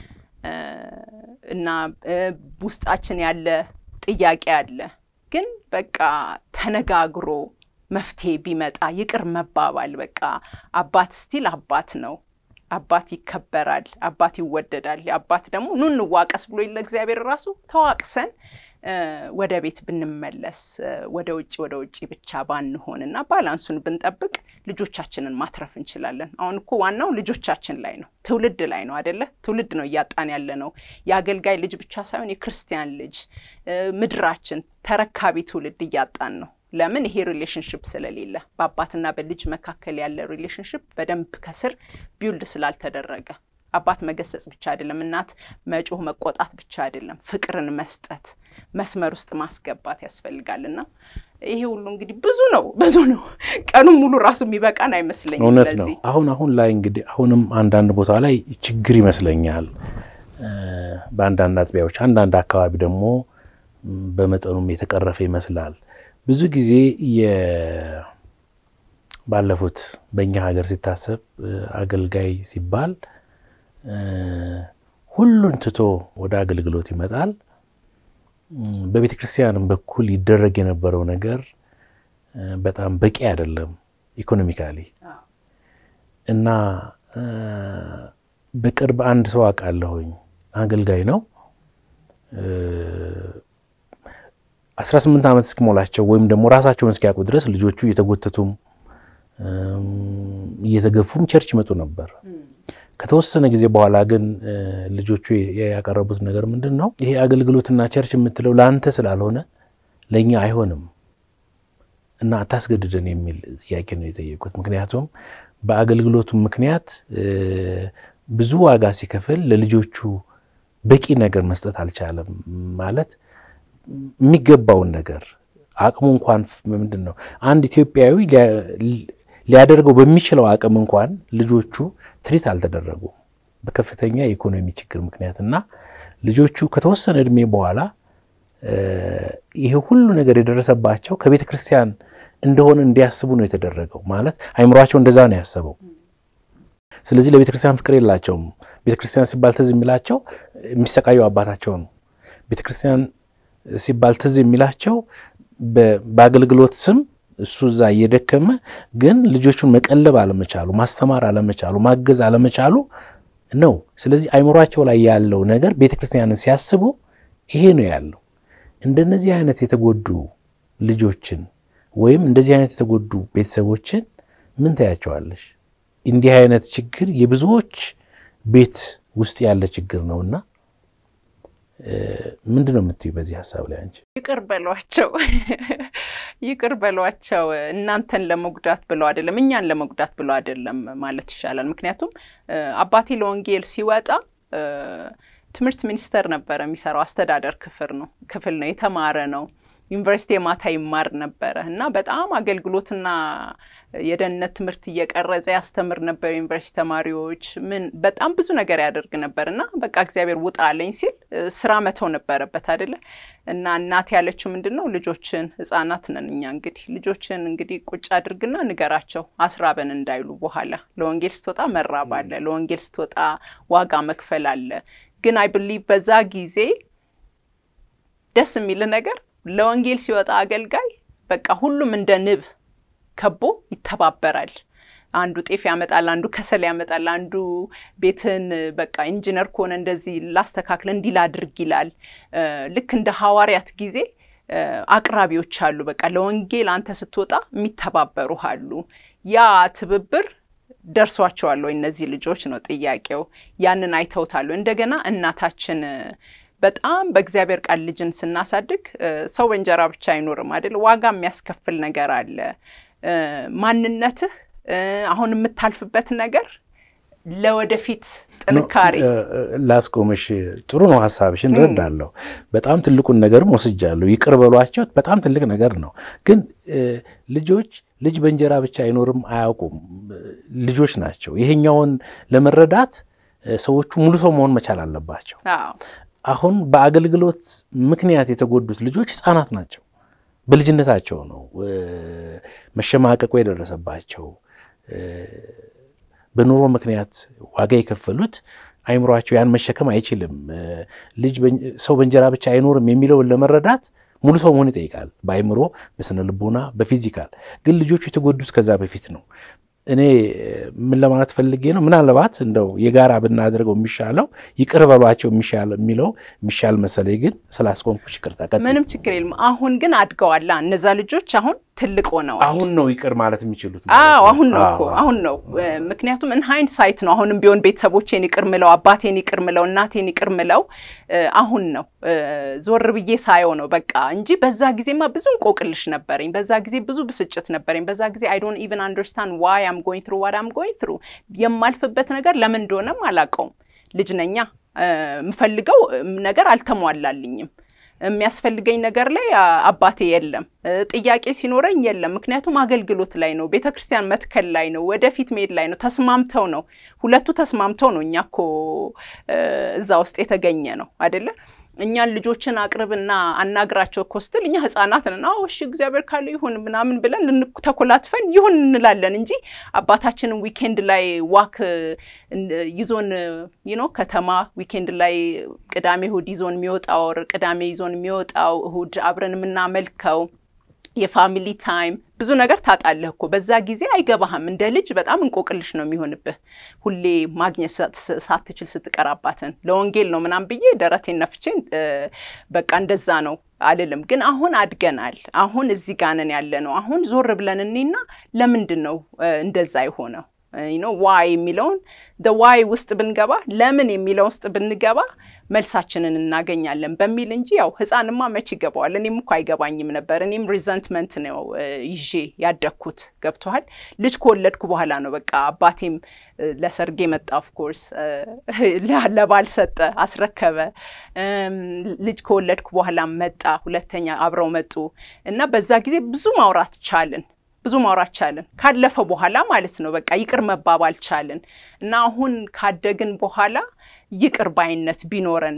እና ውስጣችን ያለ ጥያቄ አለ። ግን በቃ ተነጋግሮ መፍትሄ ቢመጣ ይቅር መባባል በቃ አባት ስቲል አባት ነው። አባት ይከበራል። አባት ይወደዳል። አባት ደግሞ ኑ እንዋቀስ ብሎ ለእግዚአብሔር ራሱ ተዋቅሰን ወደ ቤት ብንመለስ ወደ ውጭ ወደ ውጭ ብቻ ባንሆን እና ባላንሱን ብንጠብቅ ልጆቻችንን ማትረፍ እንችላለን። አሁን እኮ ዋናው ልጆቻችን ላይ ነው፣ ትውልድ ላይ ነው አደለ? ትውልድ ነው እያጣን ያለ ነው። የአገልጋይ ልጅ ብቻ ሳይሆን የክርስቲያን ልጅ ምድራችን ተረካቢ ትውልድ እያጣን ነው። ለምን? ይሄ ሪሌሽንሽፕ ስለሌለ በአባትና በልጅ መካከል ያለ ሪሌሽንሽፕ በደንብ ከስር ቢውልድ ስላልተደረገ አባት መገሰጽ ብቻ አይደለም፣ እናት መጮህ መቆጣት ብቻ አይደለም፣ ፍቅርን መስጠት መስመር ውስጥ ማስገባት ያስፈልጋል። እና ይሄ ሁሉ እንግዲህ ብዙ ነው ብዙ ነው። ቀኑን ሙሉ ራሱ የሚበቃን አይመስለኝም። እውነት ነው። አሁን አሁን ላይ እንግዲህ አሁንም አንዳንድ ቦታ ላይ ችግር ይመስለኛል በአንዳንድ አጥቢያዎች፣ አንዳንድ አካባቢ ደግሞ በመጠኑም የተቀረፈ ይመስላል። ብዙ ጊዜ ባለፉት በእኛ ሀገር ሲታሰብ አገልጋይ ሲባል ሁሉን ትቶ ወደ አገልግሎት ይመጣል። በቤተ ክርስቲያንም በኩል ይደረግ የነበረው ነገር በጣም በቂ አይደለም ኢኮኖሚካሊ እና በቅርብ አንድ ሰው አውቃለሁኝ አገልጋይ ነው። አስራ ስምንት ዓመት እስኪሞላቸው ወይም ደግሞ ራሳቸውን እስኪያውቁ ድረስ ልጆቹ እየተጎተቱም እየተገፉም ቸርች ይመጡ ነበር። ከተወሰነ ጊዜ በኋላ ግን ልጆቹ ያቀረቡት ነገር ምንድን ነው? ይሄ አገልግሎትና ቸርች የምትለው ለአንተ ስላልሆነ ለእኛ አይሆንም እና አታስገድደን የሚል ጥያቄ ነው የጠየቁት። ምክንያቱም በአገልግሎቱ ምክንያት ብዙ ዋጋ ሲከፍል ለልጆቹ በቂ ነገር መስጠት አልቻለም። ማለት የሚገባውን ነገር አቅሙ እንኳን ምንድን ነው አንድ ኢትዮጵያዊ ሊያደርገው በሚችለው አቅም እንኳን ልጆቹ ትሪት አልተደረጉም በከፍተኛ የኢኮኖሚ ችግር ምክንያት እና ልጆቹ ከተወሰነ እድሜ በኋላ ይሄ ሁሉ ነገር የደረሰባቸው ከቤተ ክርስቲያን እንደሆነ እንዲያስቡ ነው የተደረገው። ማለት አይምሯቸው እንደዛ ነው ያሰበው። ስለዚህ ለቤተ ክርስቲያን ፍቅር የላቸውም። ቤተ ክርስቲያን ሲባል ትዝ የሚላቸው የሚሰቃየው አባታቸው ነው። ቤተ ክርስቲያን ሲባል ትዝ የሚላቸው በአገልግሎት ስም እሱ እዛ እየደከመ ግን ልጆቹን መቀለብ አለመቻሉ፣ ማስተማር አለመቻሉ፣ ማገዝ አለመቻሉ ነው። ስለዚህ አይምሯቸው ላይ ያለው ነገር ቤተ ክርስቲያንን ሲያስቡ ይሄ ነው ያለው። እንደነዚህ አይነት የተጎዱ ልጆችን ወይም እንደዚህ አይነት የተጎዱ ቤተሰቦችን ምን ታያቸዋለሽ? እንዲህ አይነት ችግር የብዙዎች ቤት ውስጥ ያለ ችግር ነውና ምንድን ነው የምትዩ በዚህ ሀሳብ ላይ አንቺ? ይቅር በሏቸው፣ ይቅር በሏቸው። እናንተን ለመጉዳት ብለው አይደለም፣ እኛን ለመጉዳት ብለው አይደለም ማለት ይሻላል። ምክንያቱም አባቴ ለወንጌል ሲወጣ ትምህርት ሚኒስቴር ነበረ የሚሰራው። አስተዳደር ክፍል ነው ክፍል ነው የተማረ ነው። ዩኒቨርሲቲ የማታ ይማር ነበረ እና በጣም አገልግሎትና የደህንነት ትምህርት እየቀረጸ ያስተምር ነበር። ዩኒቨርሲቲ ተማሪዎች ምን በጣም ብዙ ነገር ያደርግ ነበር እና በቃ እግዚአብሔር ውጣ አለኝ ሲል ስራ መተው ነበረበት አይደለ እና እናት ያለችው ምንድን ነው ልጆችን ህጻናት ነን እኛ እንግዲህ ልጆችን እንግዲህ ቁጭ አድርግና ንገራቸው አስራበን እንዳይሉ በኋላ ለወንጌል ስትወጣ መራብ አለ፣ ለወንጌል ስትወጣ ዋጋ መክፈል አለ። ግን አይ ብሊቭ በዛ ጊዜ ደስ የሚል ነገር ለወንጌል ሲወጣ አገልጋይ በቃ ሁሉም እንደ ንብ ከቦ ይተባበራል። አንዱ ጤፍ ያመጣል፣ አንዱ ከሰል ያመጣል፣ አንዱ ቤትን በቃ ኢንጂነር ከሆነ እንደዚህ ላስተካክል እንዲህ ላድርግ ይላል። ልክ እንደ ሐዋርያት ጊዜ አቅራቢዎች አሉ። በቃ ለወንጌል አንተ ስትወጣ የሚተባበሩ አሉ። ያ ትብብር ደርሷቸዋል ወይ እነዚህ ልጆች ነው ጥያቄው። ያንን አይተውታሉ። እንደገና እናታችን በጣም በእግዚአብሔር ቃል ልጅን ስናሳድግ ሰው በእንጀራ ብቻ አይኖርም አይደል? ዋጋ የሚያስከፍል ነገር አለ። ማንነትህ አሁን የምታልፍበት ነገር ለወደፊት ጥንካሬ ላስቆምሽ። ጥሩ ነው ሀሳብሽ፣ እንረዳለሁ። በጣም ትልቁን ነገርም ወስጃለሁ። ይቅር በሏቸው በጣም ትልቅ ነገር ነው። ግን ልጆች ልጅ በእንጀራ ብቻ አይኖርም አያውቁም። ልጆች ናቸው። ይሄኛውን ለመረዳት ሰዎቹ ሙሉ ሰው መሆን መቻል አለባቸው። አሁን በአገልግሎት ምክንያት የተጎዱት ልጆች ህፃናት ናቸው። በልጅነታቸው ነው መሸማቀቁ የደረሰባቸው። በኑሮ ምክንያት ዋጋ የከፈሉት አይምሯቸው ያን መሸከም አይችልም። ልጅ ሰው በእንጀራ ብቻ አይኖርም የሚለውን ለመረዳት ሙሉ ሰው መሆን ይጠይቃል። በአይምሮ፣ በስነ ልቦና፣ በፊዚካል። ግን ልጆቹ የተጎዱት ከዛ በፊት ነው። እኔ ምን ለማለት ፈልጌ ነው፣ ምናልባት እንደው የጋራ ብናደርገው የሚሻለው ይቅር በሏቸው የሚሻል የሚለው የሚሻል መሰለኝ። ግን ስላስቆምኩሽ ይቅርታ። ቀጥል። ምንም ችግር የለም። አሁን ግን አድገዋላ እነዛ ልጆች አሁን ትልቅ ሆነዋል። አሁን ነው ይቅር ማለት የሚችሉት። አዎ አሁን ነው እኮ አሁን ነው። ምክንያቱም እን ሃይንድ ሳይት ነው። አሁንም ቢሆን ቤተሰቦቼን ይቅር ምለው፣ አባቴን ይቅር ምለው፣ እናቴን ይቅር ምለው አሁን ነው ዞር ብዬ ሳየው ነው በቃ እንጂ በዛ ጊዜማ ብዙ እንቆቅልሽ ነበረኝ። በዛ ጊዜ ብዙ ብስጭት ነበረኝ። በዛ ጊዜ አይ ዶንት ኢቨን አንደርስታንድ ዋይ አም ጎይንግ ትሩ ዋት አም ጎይንግ ትሩ የማልፍበት ነገር ለምን እንደሆነም አላውቀውም። ልጅ ነኛ የምፈልገው ነገር አልተሟላልኝም። የሚያስፈልገኝ ነገር ላይ አባቴ የለም። ጥያቄ ሲኖረኝ የለም። ምክንያቱም አገልግሎት ላይ ነው፣ ቤተ ክርስቲያን መትከል ላይ ነው፣ ወደፊት መሄድ ላይ ነው። ተስማምተው ነው ሁለቱ ተስማምተው ነው እኛ እኮ እዛ ውስጥ የተገኘ ነው አይደለ? እኛን ልጆችን አቅርብና አናግራቸው እኮ ስትል እኛ ህጻናት ነን። አዎ እሺ እግዚአብሔር ካለ ይሁን ምናምን ብለን ተኮላትፈን ይሁን እንላለን እንጂ አባታችንን ዊኬንድ ላይ ዋክ ይዞን ይኖ ከተማ ዊኬንድ ላይ ቅዳሜ እሁድ ይዞን የሚወጣው ቅዳሜ ይዞን የሚወጣው እሁድ አብረን የምናመልከው የፋሚሊ ታይም ብዙ ነገር ታጣለህ እኮ በዛ ጊዜ አይገባህም። እንደ ልጅ በጣም እንቆቅልሽ ነው የሚሆንብህ። ሁሌ ማግኘት ሳትችል ስትቀራባትን ለወንጌል ነው ምናምን ብዬ ደረቴን ነፍቼ በቃ እንደዛ ነው አልልም። ግን አሁን አድገናል። አሁን እዚህ ጋር ነን ያለ ነው። አሁን ዞር ብለን እኔና ለምንድን ነው እንደዛ የሆነው ነው ዋይ የሚለውን ዋይ ውስጥ ብንገባ ለምን የሚለው ውስጥ ብንገባ መልሳችንን እናገኛለን በሚል እንጂ ያው ህፃንማ መች ይገባዋል። እኔም እኮ አይገባኝም ነበር። እኔም ሪዘንትመንት ነው ይዤ ያደግኩት። ገብቶሃል? ልጅ ከወለድኩ በኋላ ነው በቃ አባቴም ለሰርጌ መጣ። ኦፍኮርስ ለባል ሰጠ፣ አስረከበ። ልጅ ከወለድኩ በኋላ መጣ፣ ሁለተኛ አብረው መጡ እና በዛ ጊዜ ብዙ ማውራት ቻልን ብዙ ማውራት ቻልን። ካለፈ በኋላ ማለት ነው በቃ ይቅር መባባል ቻልን እና አሁን ካደግን በኋላ ይቅር ባይነት ቢኖረን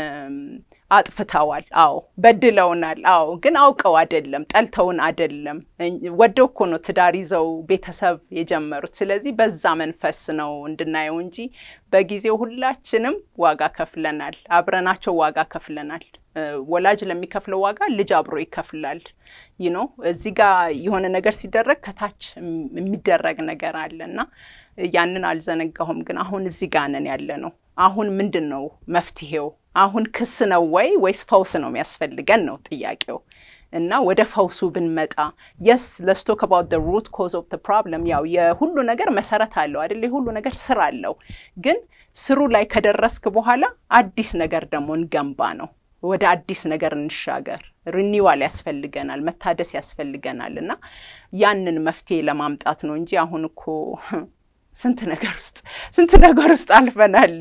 አጥፍተዋል። አዎ በድለውናል። አዎ ግን አውቀው አይደለም፣ ጠልተውን አይደለም፣ ወደው እኮ ነው ትዳር ይዘው ቤተሰብ የጀመሩት። ስለዚህ በዛ መንፈስ ነው እንድናየው እንጂ በጊዜው ሁላችንም ዋጋ ከፍለናል፣ አብረናቸው ዋጋ ከፍለናል። ወላጅ ለሚከፍለው ዋጋ ልጅ አብሮ ይከፍላል። ይህ ነው እዚህ ጋር የሆነ ነገር ሲደረግ ከታች የሚደረግ ነገር አለ እና ያንን አልዘነጋሁም። ግን አሁን እዚህ ጋር ነን ያለ ነው። አሁን ምንድን ነው መፍትሄው? አሁን ክስ ነው ወይ ወይስ ፈውስ ነው የሚያስፈልገን ነው ጥያቄው። እና ወደ ፈውሱ ብንመጣ የስ ለስቶክ አባውት ደ ሩት ኮዝ ኦፍ ደ ፕሮብለም። ያው የሁሉ ነገር መሰረት አለው አይደል? የሁሉ ነገር ስር አለው። ግን ስሩ ላይ ከደረስክ በኋላ አዲስ ነገር ደግሞ እንገንባ ነው ወደ አዲስ ነገር እንሻገር። ሪኒዋል ያስፈልገናል፣ መታደስ ያስፈልገናል እና ያንን መፍትሄ ለማምጣት ነው እንጂ አሁን እኮ ስንት ነገር ውስጥ ስንት ነገር ውስጥ አልፈናል።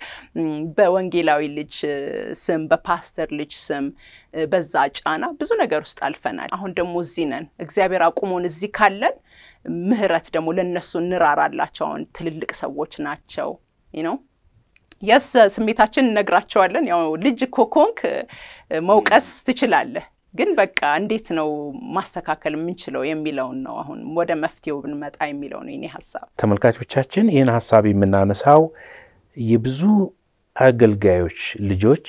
በወንጌላዊ ልጅ ስም፣ በፓስተር ልጅ ስም፣ በዛ ጫና ብዙ ነገር ውስጥ አልፈናል። አሁን ደግሞ እዚህ ነን። እግዚአብሔር አቁሞን እዚህ ካለን ምህረት ደግሞ ለእነሱ እንራራላቸው። አሁን ትልልቅ ሰዎች ናቸው ነው የስ ስሜታችን እነግራቸዋለን። ያው ልጅ እኮ ከሆንክ መውቀስ ትችላለህ ግን በቃ እንዴት ነው ማስተካከል የምንችለው የሚለውን ነው አሁን ወደ መፍትሄው ብንመጣ የሚለው ነው የኔ ሀሳብ። ተመልካቾቻችን ይህን ሀሳብ የምናነሳው የብዙ አገልጋዮች ልጆች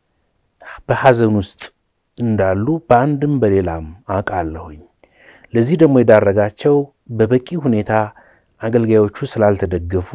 በሐዘን ውስጥ እንዳሉ በአንድም በሌላም አውቃለሁኝ። ለዚህ ደግሞ የዳረጋቸው በበቂ ሁኔታ አገልጋዮቹ ስላልተደገፉ፣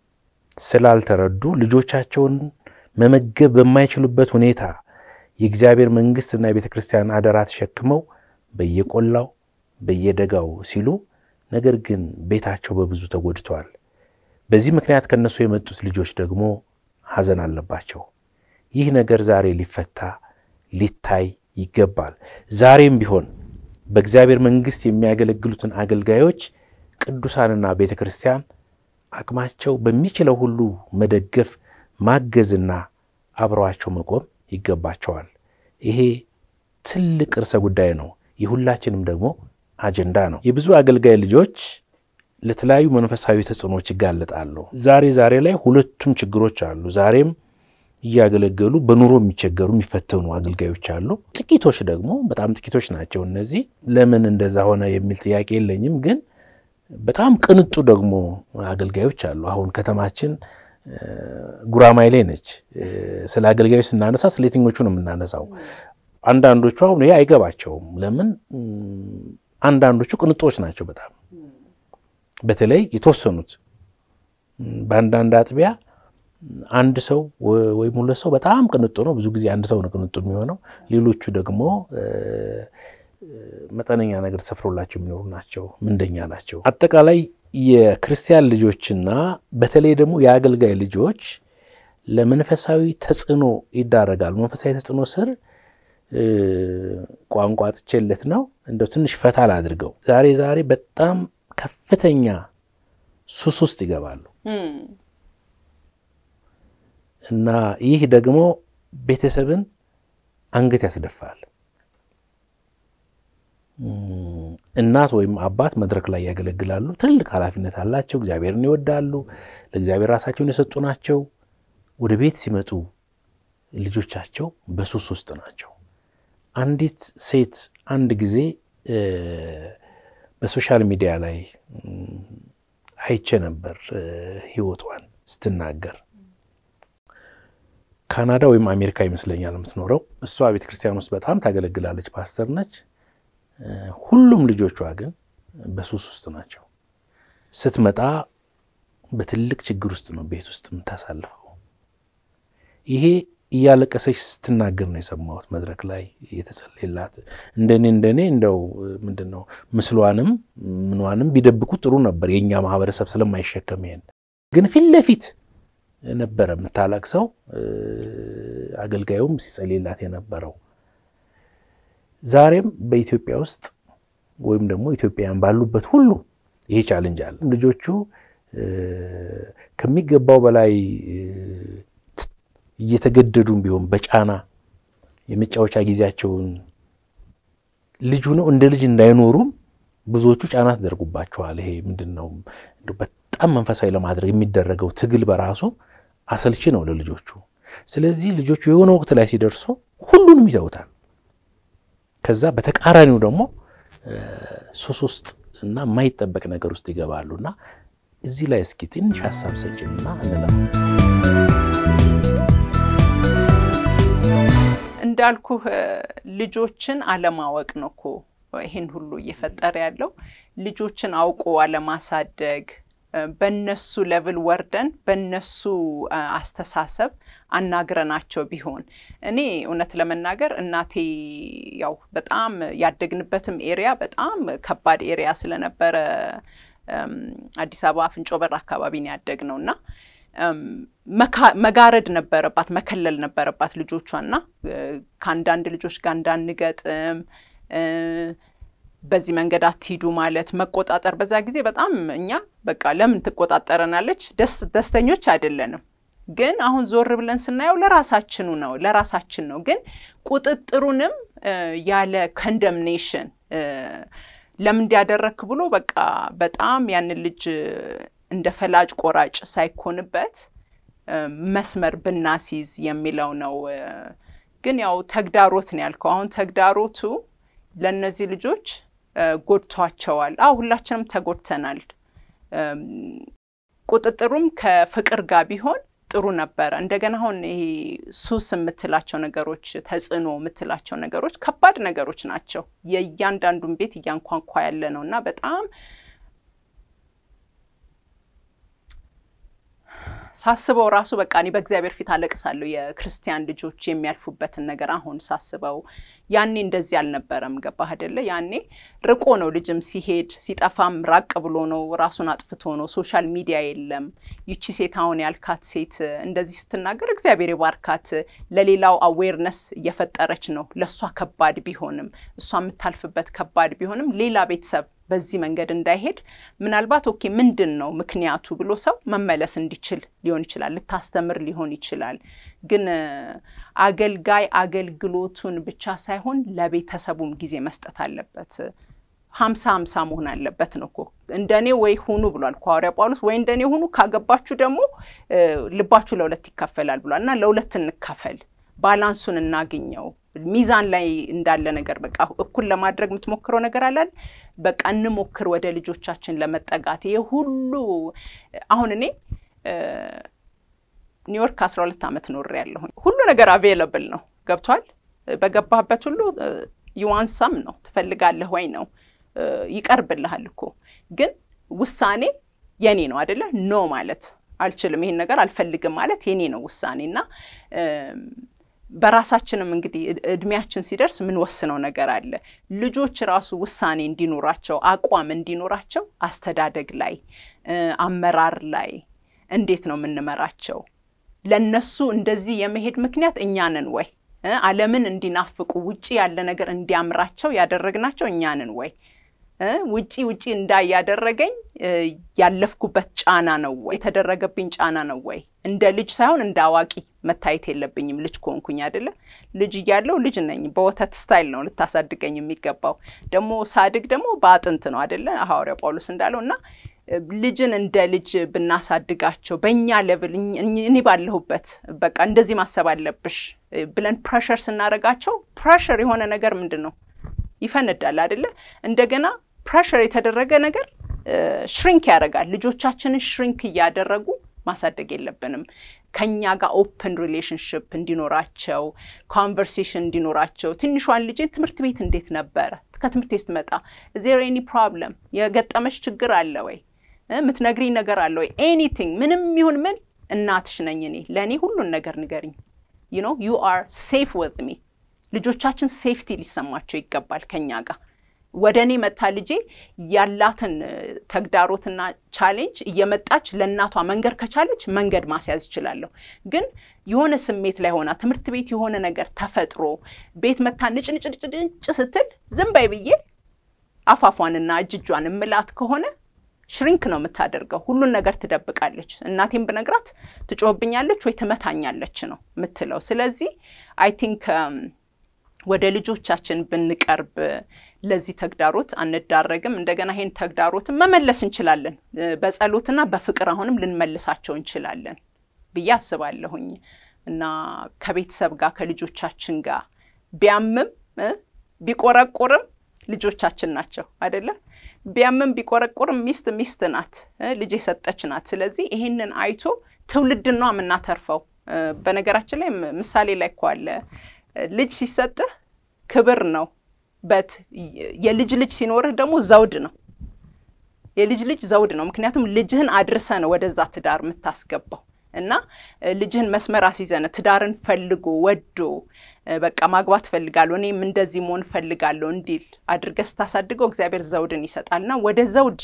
ስላልተረዱ ልጆቻቸውን መመገብ በማይችሉበት ሁኔታ የእግዚአብሔር መንግሥትና የቤተ ክርስቲያን አደራ ተሸክመው በየቆላው በየደጋው ሲሉ፣ ነገር ግን ቤታቸው በብዙ ተጎድተዋል። በዚህ ምክንያት ከእነሱ የመጡት ልጆች ደግሞ ሐዘን አለባቸው። ይህ ነገር ዛሬ ሊፈታ ሊታይ ይገባል። ዛሬም ቢሆን በእግዚአብሔር መንግሥት የሚያገለግሉትን አገልጋዮች ቅዱሳንና ቤተ ክርስቲያን አቅማቸው በሚችለው ሁሉ መደገፍ ማገዝና አብረዋቸው መቆም ይገባቸዋል። ይሄ ትልቅ ርዕሰ ጉዳይ ነው። የሁላችንም ደግሞ አጀንዳ ነው። የብዙ አገልጋይ ልጆች ለተለያዩ መንፈሳዊ ተጽዕኖዎች ይጋለጣሉ። ዛሬ ዛሬ ላይ ሁለቱም ችግሮች አሉ። ዛሬም እያገለገሉ በኑሮ የሚቸገሩ የሚፈተኑ አገልጋዮች አሉ። ጥቂቶች ደግሞ በጣም ጥቂቶች ናቸው። እነዚህ ለምን እንደዛ ሆነ የሚል ጥያቄ የለኝም። ግን በጣም ቅንጡ ደግሞ አገልጋዮች አሉ። አሁን ከተማችን ጉራማይሌ ነች። ስለ አገልጋዮች ስናነሳ ስለ የትኞቹ ነው የምናነሳው? አንዳንዶቹ አሁን ይሄ አይገባቸውም። ለምን አንዳንዶቹ ቅንጦች ናቸው በጣም በተለይ የተወሰኑት በአንዳንድ አጥቢያ አንድ ሰው ወይም ሁለት ሰው በጣም ቅንጡ ነው። ብዙ ጊዜ አንድ ሰው ነው ቅንጡ የሚሆነው። ሌሎቹ ደግሞ መጠነኛ ነገር ተሰፍሮላቸው የሚኖሩ ናቸው፣ ምንደኛ ናቸው። አጠቃላይ የክርስቲያን ልጆችና በተለይ ደግሞ የአገልጋይ ልጆች ለመንፈሳዊ ተጽዕኖ ይዳረጋሉ። መንፈሳዊ ተጽዕኖ ስር ቋንቋ ጥቼለት ነው እንደው ትንሽ ፈታ ላድርገው። ዛሬ ዛሬ በጣም ከፍተኛ ሱስ ውስጥ ይገባሉ እና ይህ ደግሞ ቤተሰብን አንገት ያስደፋል። እናት ወይም አባት መድረክ ላይ ያገለግላሉ። ትልቅ ኃላፊነት አላቸው። እግዚአብሔርን ይወዳሉ። ለእግዚአብሔር ራሳቸውን የሰጡ ናቸው። ወደ ቤት ሲመጡ ልጆቻቸው በሱስ ውስጥ ናቸው። አንዲት ሴት አንድ ጊዜ በሶሻል ሚዲያ ላይ አይቼ ነበር ሕይወቷን ስትናገር ካናዳ ወይም አሜሪካ ይመስለኛል የምትኖረው። እሷ ቤተ ክርስቲያን ውስጥ በጣም ታገለግላለች፣ ፓስተር ነች። ሁሉም ልጆቿ ግን በሱስ ውስጥ ናቸው። ስትመጣ በትልቅ ችግር ውስጥ ነው ቤት ውስጥ የምታሳልፈው። ይሄ እያለቀሰች ስትናገር ነው የሰማሁት መድረክ ላይ የተጸለየላት። እንደኔ እንደኔ እንደው ምንድን ነው ምስሏንም ምኗንም ቢደብቁ ጥሩ ነበር፣ የእኛ ማህበረሰብ ስለማይሸከም ይሄን ግን ፊት ለፊት ነበረ የምታለቅሰው። አገልጋዩም ሲጸልይላት የነበረው ዛሬም በኢትዮጵያ ውስጥ ወይም ደግሞ ኢትዮጵያውያን ባሉበት ሁሉ ይሄ ቻሌንጅ አለ። ልጆቹ ከሚገባው በላይ እየተገደዱም ቢሆን በጫና የመጫወቻ ጊዜያቸውን ልጁ ነው እንደ ልጅ እንዳይኖሩም ብዙዎቹ ጫና ተደርጉባቸዋል። ይሄ ምንድን ነው በጣም መንፈሳዊ ለማድረግ የሚደረገው ትግል በራሱ አሰልቺ ነው ለልጆቹ። ስለዚህ ልጆቹ የሆነ ወቅት ላይ ሲደርሱ ሁሉንም ይተውታል። ከዛ በተቃራኒው ደግሞ ሱስ ውስጥ እና የማይጠበቅ ነገር ውስጥ ይገባሉ እና እዚህ ላይ እስኪ ትንሽ ሀሳብ ሰጭንና እንለማ። እንዳልኩህ ልጆችን አለማወቅ ነው እኮ ይህን ሁሉ እየፈጠረ ያለው ልጆችን አውቆ አለማሳደግ በነሱ ሌቭል ወርደን በነሱ አስተሳሰብ አናግረናቸው ቢሆን እኔ እውነት ለመናገር እናቴ ያው በጣም ያደግንበትም ኤሪያ በጣም ከባድ ኤሪያ ስለነበረ አዲስ አበባ አፍንጮ በር አካባቢ ነው ያደግነው እና መጋረድ ነበረባት፣ መከለል ነበረባት ልጆቿና ከአንዳንድ ልጆች ጋር እንዳንገጥም በዚህ መንገድ አትሂዱ ማለት መቆጣጠር። በዛ ጊዜ በጣም እኛ በቃ ለምን ትቆጣጠረናለች? ደስ ደስተኞች አይደለንም። ግን አሁን ዞር ብለን ስናየው ለራሳችኑ ነው ለራሳችን ነው። ግን ቁጥጥሩንም ያለ ኮንደምኔሽን ለምን እንዲያደረክ ብሎ በቃ በጣም ያንን ልጅ እንደ ፈላጭ ቆራጭ ሳይኮንበት መስመር ብናሲዝ የሚለው ነው። ግን ያው ተግዳሮት ነው ያልከው። አሁን ተግዳሮቱ ለእነዚህ ልጆች ጎድቷቸዋል። አዎ ሁላችንም ተጎድተናል። ቁጥጥሩም ከፍቅር ጋር ቢሆን ጥሩ ነበረ። እንደገና አሁን ይሄ ሱስ የምትላቸው ነገሮች፣ ተጽዕኖ የምትላቸው ነገሮች ከባድ ነገሮች ናቸው። የእያንዳንዱን ቤት እያንኳንኳ ያለ ነው እና በጣም ሳስበው ራሱ በቃ እኔ በእግዚአብሔር ፊት አለቅሳለሁ። የክርስቲያን ልጆች የሚያልፉበትን ነገር አሁን ሳስበው፣ ያኔ እንደዚህ አልነበረም። ገባህ አይደለ? ያኔ ርቆ ነው ልጅም ሲሄድ ሲጠፋም ራቅ ብሎ ነው፣ ራሱን አጥፍቶ ነው። ሶሻል ሚዲያ የለም። ይቺ ሴት አሁን ያልካት ሴት እንደዚህ ስትናገር እግዚአብሔር የባርካት፣ ለሌላው አዌርነስ እየፈጠረች ነው። ለእሷ ከባድ ቢሆንም እሷ የምታልፍበት ከባድ ቢሆንም ሌላ ቤተሰብ በዚህ መንገድ እንዳይሄድ ምናልባት ኦኬ ምንድን ነው ምክንያቱ ብሎ ሰው መመለስ እንዲችል ሊሆን ይችላል። ልታስተምር ሊሆን ይችላል። ግን አገልጋይ አገልግሎቱን ብቻ ሳይሆን ለቤተሰቡም ጊዜ መስጠት አለበት። ሀምሳ ሀምሳ መሆን አለበት ነው እኮ እንደኔ ወይ ሁኑ ብሏል ሐዋርያ ጳውሎስ። ወይ እንደኔ ሁኑ፣ ካገባችሁ ደግሞ ልባችሁ ለሁለት ይካፈላል ብሏል እና ለሁለት እንካፈል፣ ባላንሱን እናግኘው ሚዛን ላይ እንዳለ ነገር በቃ እኩል ለማድረግ የምትሞክረው ነገር አላል። በቃ እንሞክር ወደ ልጆቻችን ለመጠጋት። ይሄ ሁሉ አሁን እኔ ኒውዮርክ አስራ ሁለት ዓመት ኖሬ ያለሁኝ ሁሉ ነገር አቬለብል ነው። ገብቷል። በገባህበት ሁሉ ዩዋንሳም ነው ትፈልጋለህ ወይ ነው ይቀርብልሃል እኮ ግን ውሳኔ የኔ ነው አደለ? ኖ ማለት አልችልም። ይሄን ነገር አልፈልግም ማለት የኔ ነው ውሳኔ እና በራሳችንም እንግዲህ እድሜያችን ሲደርስ የምንወስነው ነገር አለ። ልጆች ራሱ ውሳኔ እንዲኖራቸው አቋም እንዲኖራቸው አስተዳደግ ላይ አመራር ላይ እንዴት ነው የምንመራቸው? ለነሱ እንደዚህ የመሄድ ምክንያት እኛንን ወይ ዓለምን እንዲናፍቁ ውጪ ያለ ነገር እንዲያምራቸው ያደረግናቸው እኛንን ወይ ውጪ ውጪ እንዳይ ያደረገኝ ያለፍኩበት ጫና ነው ወይ የተደረገብኝ ጫና ነው ወይ? እንደ ልጅ ሳይሆን እንደ አዋቂ መታየት የለብኝም። ልጅ ከሆንኩኝ አይደለ? ልጅ እያለው ልጅ ነኝ። በወተት ስታይል ነው ልታሳድገኝ የሚገባው። ደግሞ ሳድግ ደግሞ በአጥንት ነው አይደለ? ሐዋርያው ጳውሎስ እንዳለው እና ልጅን እንደ ልጅ ብናሳድጋቸው በእኛ ሌቭል እኔ ባለሁበት በቃ እንደዚህ ማሰብ አለብሽ ብለን ፕሬሸር ስናደርጋቸው ፕሬሸር የሆነ ነገር ምንድን ነው ይፈነዳል አይደለ? እንደገና ፕሬሸር የተደረገ ነገር ሽሪንክ ያደርጋል። ልጆቻችንን ሽሪንክ እያደረጉ ማሳደግ የለብንም። ከኛ ጋር ኦፕን ሪሌሽንሽፕ እንዲኖራቸው ኮንቨርሴሽን እንዲኖራቸው። ትንሿን ልጅን ትምህርት ቤት እንዴት ነበረ? ከትምህርት ቤት ስትመጣ ዜር ኤኒ ፕሮብለም የገጠመች ችግር አለ ወይ? የምትነግሪኝ ነገር አለ ወይ? ኤኒቲንግ ምንም ይሁን ምን እናትሽ ነኝ እኔ። ለእኔ ሁሉን ነገር ንገሪኝ። ዩ ኖ ዩ አር ሴፍ ዊዝ ሚ ልጆቻችን ሴፍቲ ሊሰማቸው ይገባል። ከኛ ጋር ወደ እኔ መታ ልጄ ያላትን ተግዳሮትና ቻሌንጅ እየመጣች ለእናቷ መንገድ ከቻለች መንገድ ማስያዝ እችላለሁ። ግን የሆነ ስሜት ላይ ሆና ትምህርት ቤት የሆነ ነገር ተፈጥሮ ቤት መታ ንጭ ንጭ ንጭ ንጭ ስትል ዝም በይ ብዬ አፋፏንና እጅጇን እምላት ከሆነ ሽሪንክ ነው የምታደርገው። ሁሉን ነገር ትደብቃለች። እናቴን ብነግራት ትጮህብኛለች ወይ ትመታኛለች ነው የምትለው። ስለዚህ አይ ቲንክ ወደ ልጆቻችን ብንቀርብ ለዚህ ተግዳሮት አንዳረግም። እንደገና ይሄን ተግዳሮትን መመለስ እንችላለን። በጸሎትና በፍቅር አሁንም ልንመልሳቸው እንችላለን ብዬ አስባለሁኝ እና ከቤተሰብ ጋር ከልጆቻችን ጋር ቢያምም ቢቆረቁርም ልጆቻችን ናቸው አይደለ? ቢያምም ቢቆረቁርም ሚስት ሚስት ናት፣ ልጅ የሰጠች ናት። ስለዚህ ይሄንን አይቶ ትውልድን ነው የምናተርፈው። በነገራችን ላይ ምሳሌ ላይ እኮ አለ ልጅ ሲሰጥህ ክብር ነው በት የልጅ ልጅ ሲኖርህ ደግሞ ዘውድ ነው። የልጅ ልጅ ዘውድ ነው። ምክንያቱም ልጅህን አድርሰ ነው ወደዛ ትዳር የምታስገባው እና ልጅህን መስመር አስይዘን ትዳርን ፈልጎ ወዶ በቃ ማግባት ፈልጋለሁ እኔም እንደዚህ መሆን ፈልጋለሁ እንዲል አድርገህ ስታሳድገው እግዚአብሔር ዘውድን ይሰጣል እና ወደ ዘውድ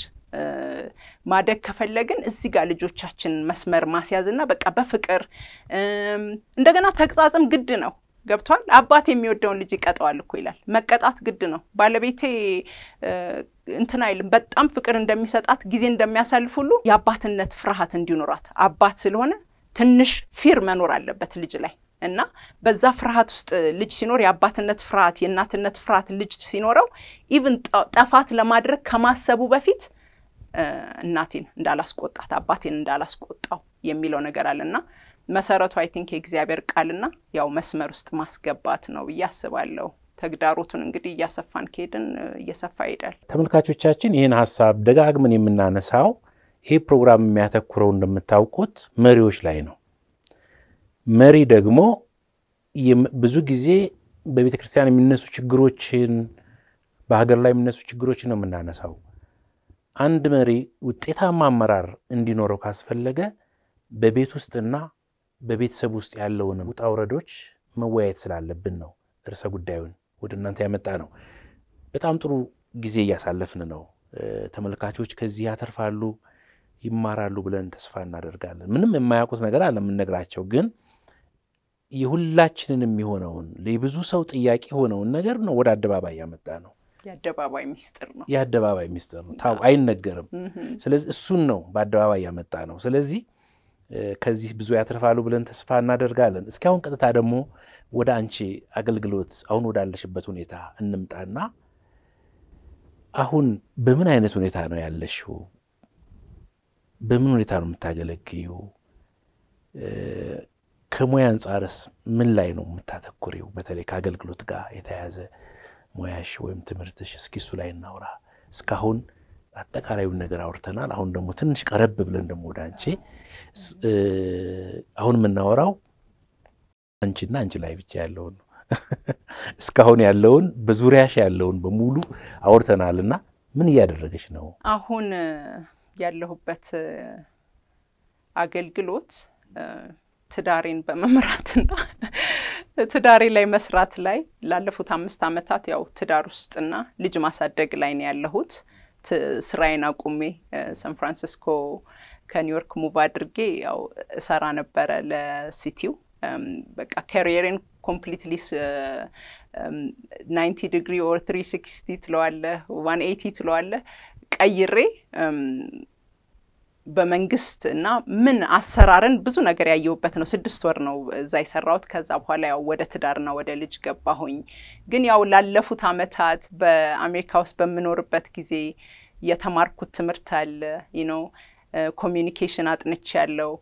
ማደግ ከፈለግን እዚህ ጋር ልጆቻችን መስመር ማስያዝ እና በቃ በፍቅር እንደገና ተግሳጽም ግድ ነው። ገብቷል። አባት የሚወደውን ልጅ ይቀጠዋል እኮ ይላል። መቀጣት ግድ ነው። ባለቤቴ እንትን አይልም። በጣም ፍቅር እንደሚሰጣት ጊዜ እንደሚያሳልፍ ሁሉ የአባትነት ፍርሃት እንዲኖራት አባት ስለሆነ ትንሽ ፊር መኖር አለበት ልጅ ላይ እና በዛ ፍርሃት ውስጥ ልጅ ሲኖር የአባትነት ፍርሃት፣ የእናትነት ፍርሃት ልጅ ሲኖረው ኢቭን ጠፋት ለማድረግ ከማሰቡ በፊት እናቴን እንዳላስቆጣት አባቴን እንዳላስቆጣው የሚለው ነገር አለ እና መሰረቱ አይ ቲንክ የእግዚአብሔር ቃልና ያው መስመር ውስጥ ማስገባት ነው ብዬ አስባለሁ። ተግዳሮቱን እንግዲህ እያሰፋን ከሄድን እየሰፋ ይሄዳል። ተመልካቾቻችን ይህን ሀሳብ ደጋግመን የምናነሳው ይህ ፕሮግራም የሚያተኩረው እንደምታውቁት መሪዎች ላይ ነው። መሪ ደግሞ ብዙ ጊዜ በቤተ ክርስቲያን የሚነሱ ችግሮችን በሀገር ላይ የሚነሱ ችግሮችን ነው የምናነሳው። አንድ መሪ ውጤታማ አመራር እንዲኖረው ካስፈለገ በቤት ውስጥና በቤተሰብ ውስጥ ያለውን ውጣ ውረዶች መወያየት ስላለብን ነው ርዕሰ ጉዳዩን ወደ እናንተ ያመጣ ነው። በጣም ጥሩ ጊዜ እያሳለፍን ነው። ተመልካቾች ከዚህ ያተርፋሉ፣ ይማራሉ ብለን ተስፋ እናደርጋለን። ምንም የማያውቁት ነገር አለ የምንነግራቸው፣ ግን የሁላችንን የሚሆነውን የብዙ ሰው ጥያቄ የሆነውን ነገር ነው ወደ አደባባይ ያመጣ ነው። የአደባባይ ሚስጥር ነው። የአደባባይ ሚስጥር ነው፣ ታው አይነገርም። ስለዚህ እሱን ነው በአደባባይ ያመጣ ነው። ስለዚህ ከዚህ ብዙ ያተርፋሉ ብለን ተስፋ እናደርጋለን። እስኪ አሁን ቀጥታ ደግሞ ወደ አንቺ አገልግሎት አሁን ወዳለሽበት ሁኔታ እንምጣና አሁን በምን አይነት ሁኔታ ነው ያለሽው? በምን ሁኔታ ነው የምታገለግዩ? ከሙያ አንጻርስ ምን ላይ ነው የምታተኩሪው? በተለይ ከአገልግሎት ጋር የተያያዘ ሙያሽ ወይም ትምህርትሽ፣ እስኪ እሱ ላይ እናውራ። እስካሁን አጠቃላዩን ነገር አውርተናል። አሁን ደግሞ ትንሽ ቀረብ ብለን ደግሞ ወደ አንቺ አሁን የምናወራው አንቺና አንቺ ላይ ብቻ ያለውን ነው። እስካሁን ያለውን በዙሪያሽ ያለውን በሙሉ አውርተናልና ምን እያደረገች ነው? አሁን ያለሁበት አገልግሎት ትዳሬን በመምራትና ትዳሬ ላይ መስራት ላይ ላለፉት አምስት ዓመታት ያው ትዳር ውስጥና ልጅ ማሳደግ ላይ ነው ያለሁት። ስራዬን አቁሜ ሳን ፍራንሲስኮ ከኒውዮርክ ሙቭ አድርጌ ያው እሰራ ነበረ ለሲቲው በቃ ካሪየሬን ኮምፕሊትሊ ናይንቲ ዲግሪ ኦር ትሪ ሲክስቲ ትለዋለህ ዋን ኤይቲ ትለዋለህ ቀይሬ በመንግስት እና ምን አሰራርን ብዙ ነገር ያየሁበት ነው። ስድስት ወር ነው እዛ የሰራሁት። ከዛ በኋላ ያው ወደ ትዳርና ወደ ልጅ ገባሁኝ። ግን ያው ላለፉት አመታት በአሜሪካ ውስጥ በምኖርበት ጊዜ የተማርኩት ትምህርት አለ ነው ኮሚዩኒኬሽን አጥንቼ ያለው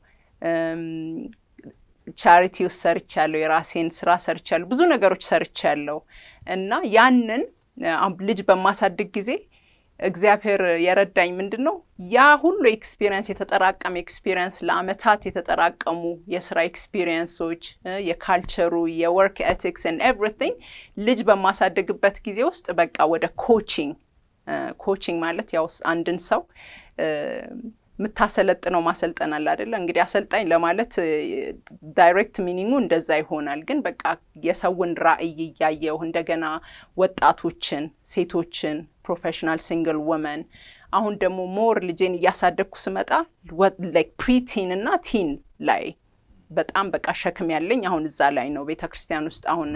ቻሪቲ ውስጥ ሰርቻለሁ። የራሴን ስራ ሰርቻለሁ። ብዙ ነገሮች ሰርቻለሁ እና ያንን ልጅ በማሳድግ ጊዜ እግዚአብሔር የረዳኝ ምንድን ነው ያ ሁሉ ኤክስፒሪየንስ የተጠራቀመ ኤክስፒሪየንስ ለአመታት የተጠራቀሙ የስራ ኤክስፒሪየንሶች የካልቸሩ የወርክ ኤቲክስ ን ኤቭሪቲንግ ልጅ በማሳደግበት ጊዜ ውስጥ በቃ ወደ ኮቺንግ ኮቺንግ ማለት ያው አንድን ሰው የምታሰለጥነው ማሰልጠን አለ አይደለ? እንግዲህ አሰልጣኝ ለማለት ዳይሬክት ሚኒንጉ እንደዛ ይሆናል። ግን በቃ የሰውን ራዕይ እያየው እንደገና ወጣቶችን፣ ሴቶችን፣ ፕሮፌሽናል ሲንግል ወመን አሁን ደግሞ ሞር ልጄን እያሳደግኩ ስመጣ ላይክ ፕሪቲን እና ቲን ላይ በጣም በቃ ሸክም ያለኝ አሁን እዛ ላይ ነው። ቤተ ክርስቲያን ውስጥ አሁን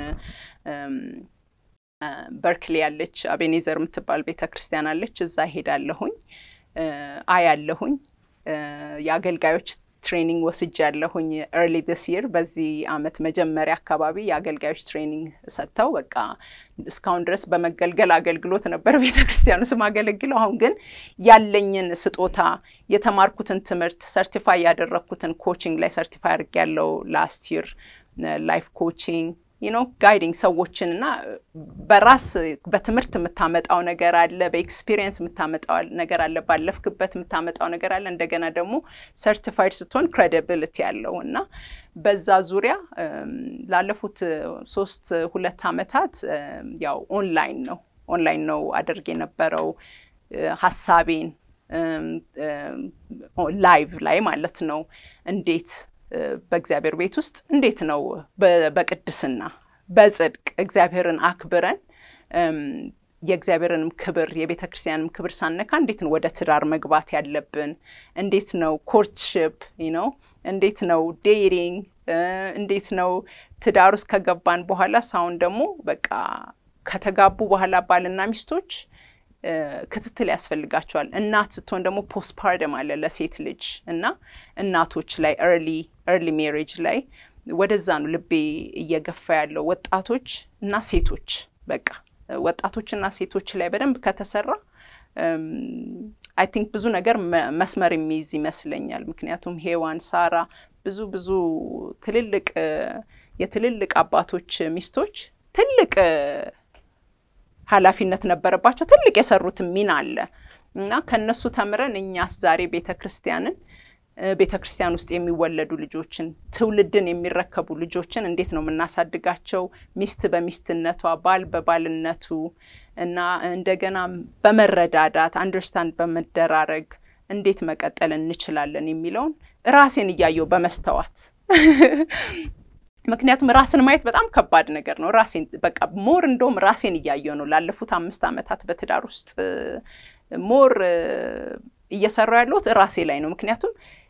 በርክሊ ያለች አቤኔዘር የምትባል ቤተ ክርስቲያን አለች። እዛ ሄዳለሁኝ አያለሁኝ የአገልጋዮች ትሬኒንግ ወስጅ ያለሁኝ ኤርሊ ዲስ ይር በዚህ አመት መጀመሪያ አካባቢ የአገልጋዮች ትሬኒንግ ሰጥተው በቃ እስካሁን ድረስ በመገልገል አገልግሎት ነበር ቤተ ክርስቲያኑ ስም አገለግለው። አሁን ግን ያለኝን ስጦታ የተማርኩትን ትምህርት ሰርቲፋይ ያደረግኩትን ኮቺንግ ላይ ሰርቲፋይ አድርግ ያለው ላስት ይር ላይፍ ኮቺንግ ዩኖ ጋይዲንግ ሰዎችን እና በራስ በትምህርት የምታመጣው ነገር አለ፣ በኤክስፒሪየንስ የምታመጣው ነገር አለ፣ ባለፍክበት የምታመጣው ነገር አለ። እንደገና ደግሞ ሰርቲፋይድ ስትሆን ክሬዲቢሊቲ ያለው እና በዛ ዙሪያ ላለፉት ሶስት ሁለት አመታት ያው ኦንላይን ነው ኦንላይን ነው አድርግ የነበረው ሀሳቤን ላይቭ ላይ ማለት ነው እንዴት በእግዚአብሔር ቤት ውስጥ እንዴት ነው በቅድስና በጽድቅ እግዚአብሔርን አክብረን የእግዚአብሔርንም ክብር የቤተ ክርስቲያንም ክብር ሳነካ እንዴት ነው ወደ ትዳር መግባት ያለብን? እንዴት ነው ኮርትሽፕ ነው? እንዴት ነው ዴቲንግ? እንዴት ነው ትዳር ውስጥ ከገባን በኋላ ሳሁን ደግሞ በቃ ከተጋቡ በኋላ ባልና ሚስቶች ክትትል ያስፈልጋቸዋል። እናት ስትሆን ደግሞ ፖስትፓርደም አለ ለሴት ልጅ እና እናቶች ላይ ኤርሊ ኤርሊ ሜሬጅ ላይ ወደዛ ነው ልቤ እየገፋ ያለው ወጣቶች እና ሴቶች በቃ ወጣቶችና ሴቶች ላይ በደንብ ከተሰራ አይ ቲንክ ብዙ ነገር መስመር የሚይዝ ይመስለኛል። ምክንያቱም ሄዋን፣ ሳራ ብዙ ብዙ ትልልቅ የትልልቅ አባቶች ሚስቶች ትልቅ ኃላፊነት ነበረባቸው። ትልቅ የሰሩትን ሚና አለ እና ከነሱ ተምረን እኛስ ዛሬ ቤተ ክርስቲያንን ቤተ ክርስቲያን ውስጥ የሚወለዱ ልጆችን ትውልድን የሚረከቡ ልጆችን እንዴት ነው የምናሳድጋቸው? ሚስት በሚስትነቷ፣ ባል በባልነቱ እና እንደገና በመረዳዳት አንደርስታንድ በመደራረግ እንዴት መቀጠል እንችላለን የሚለውን ራሴን እያየው በመስተዋት ምክንያቱም ራስን ማየት በጣም ከባድ ነገር ነው። ራሴን በቃ ሞር እንደውም ራሴን እያየው ነው ላለፉት አምስት ዓመታት በትዳር ውስጥ ሞር እየሰራው ያለሁት ራሴ ላይ ነው። ምክንያቱም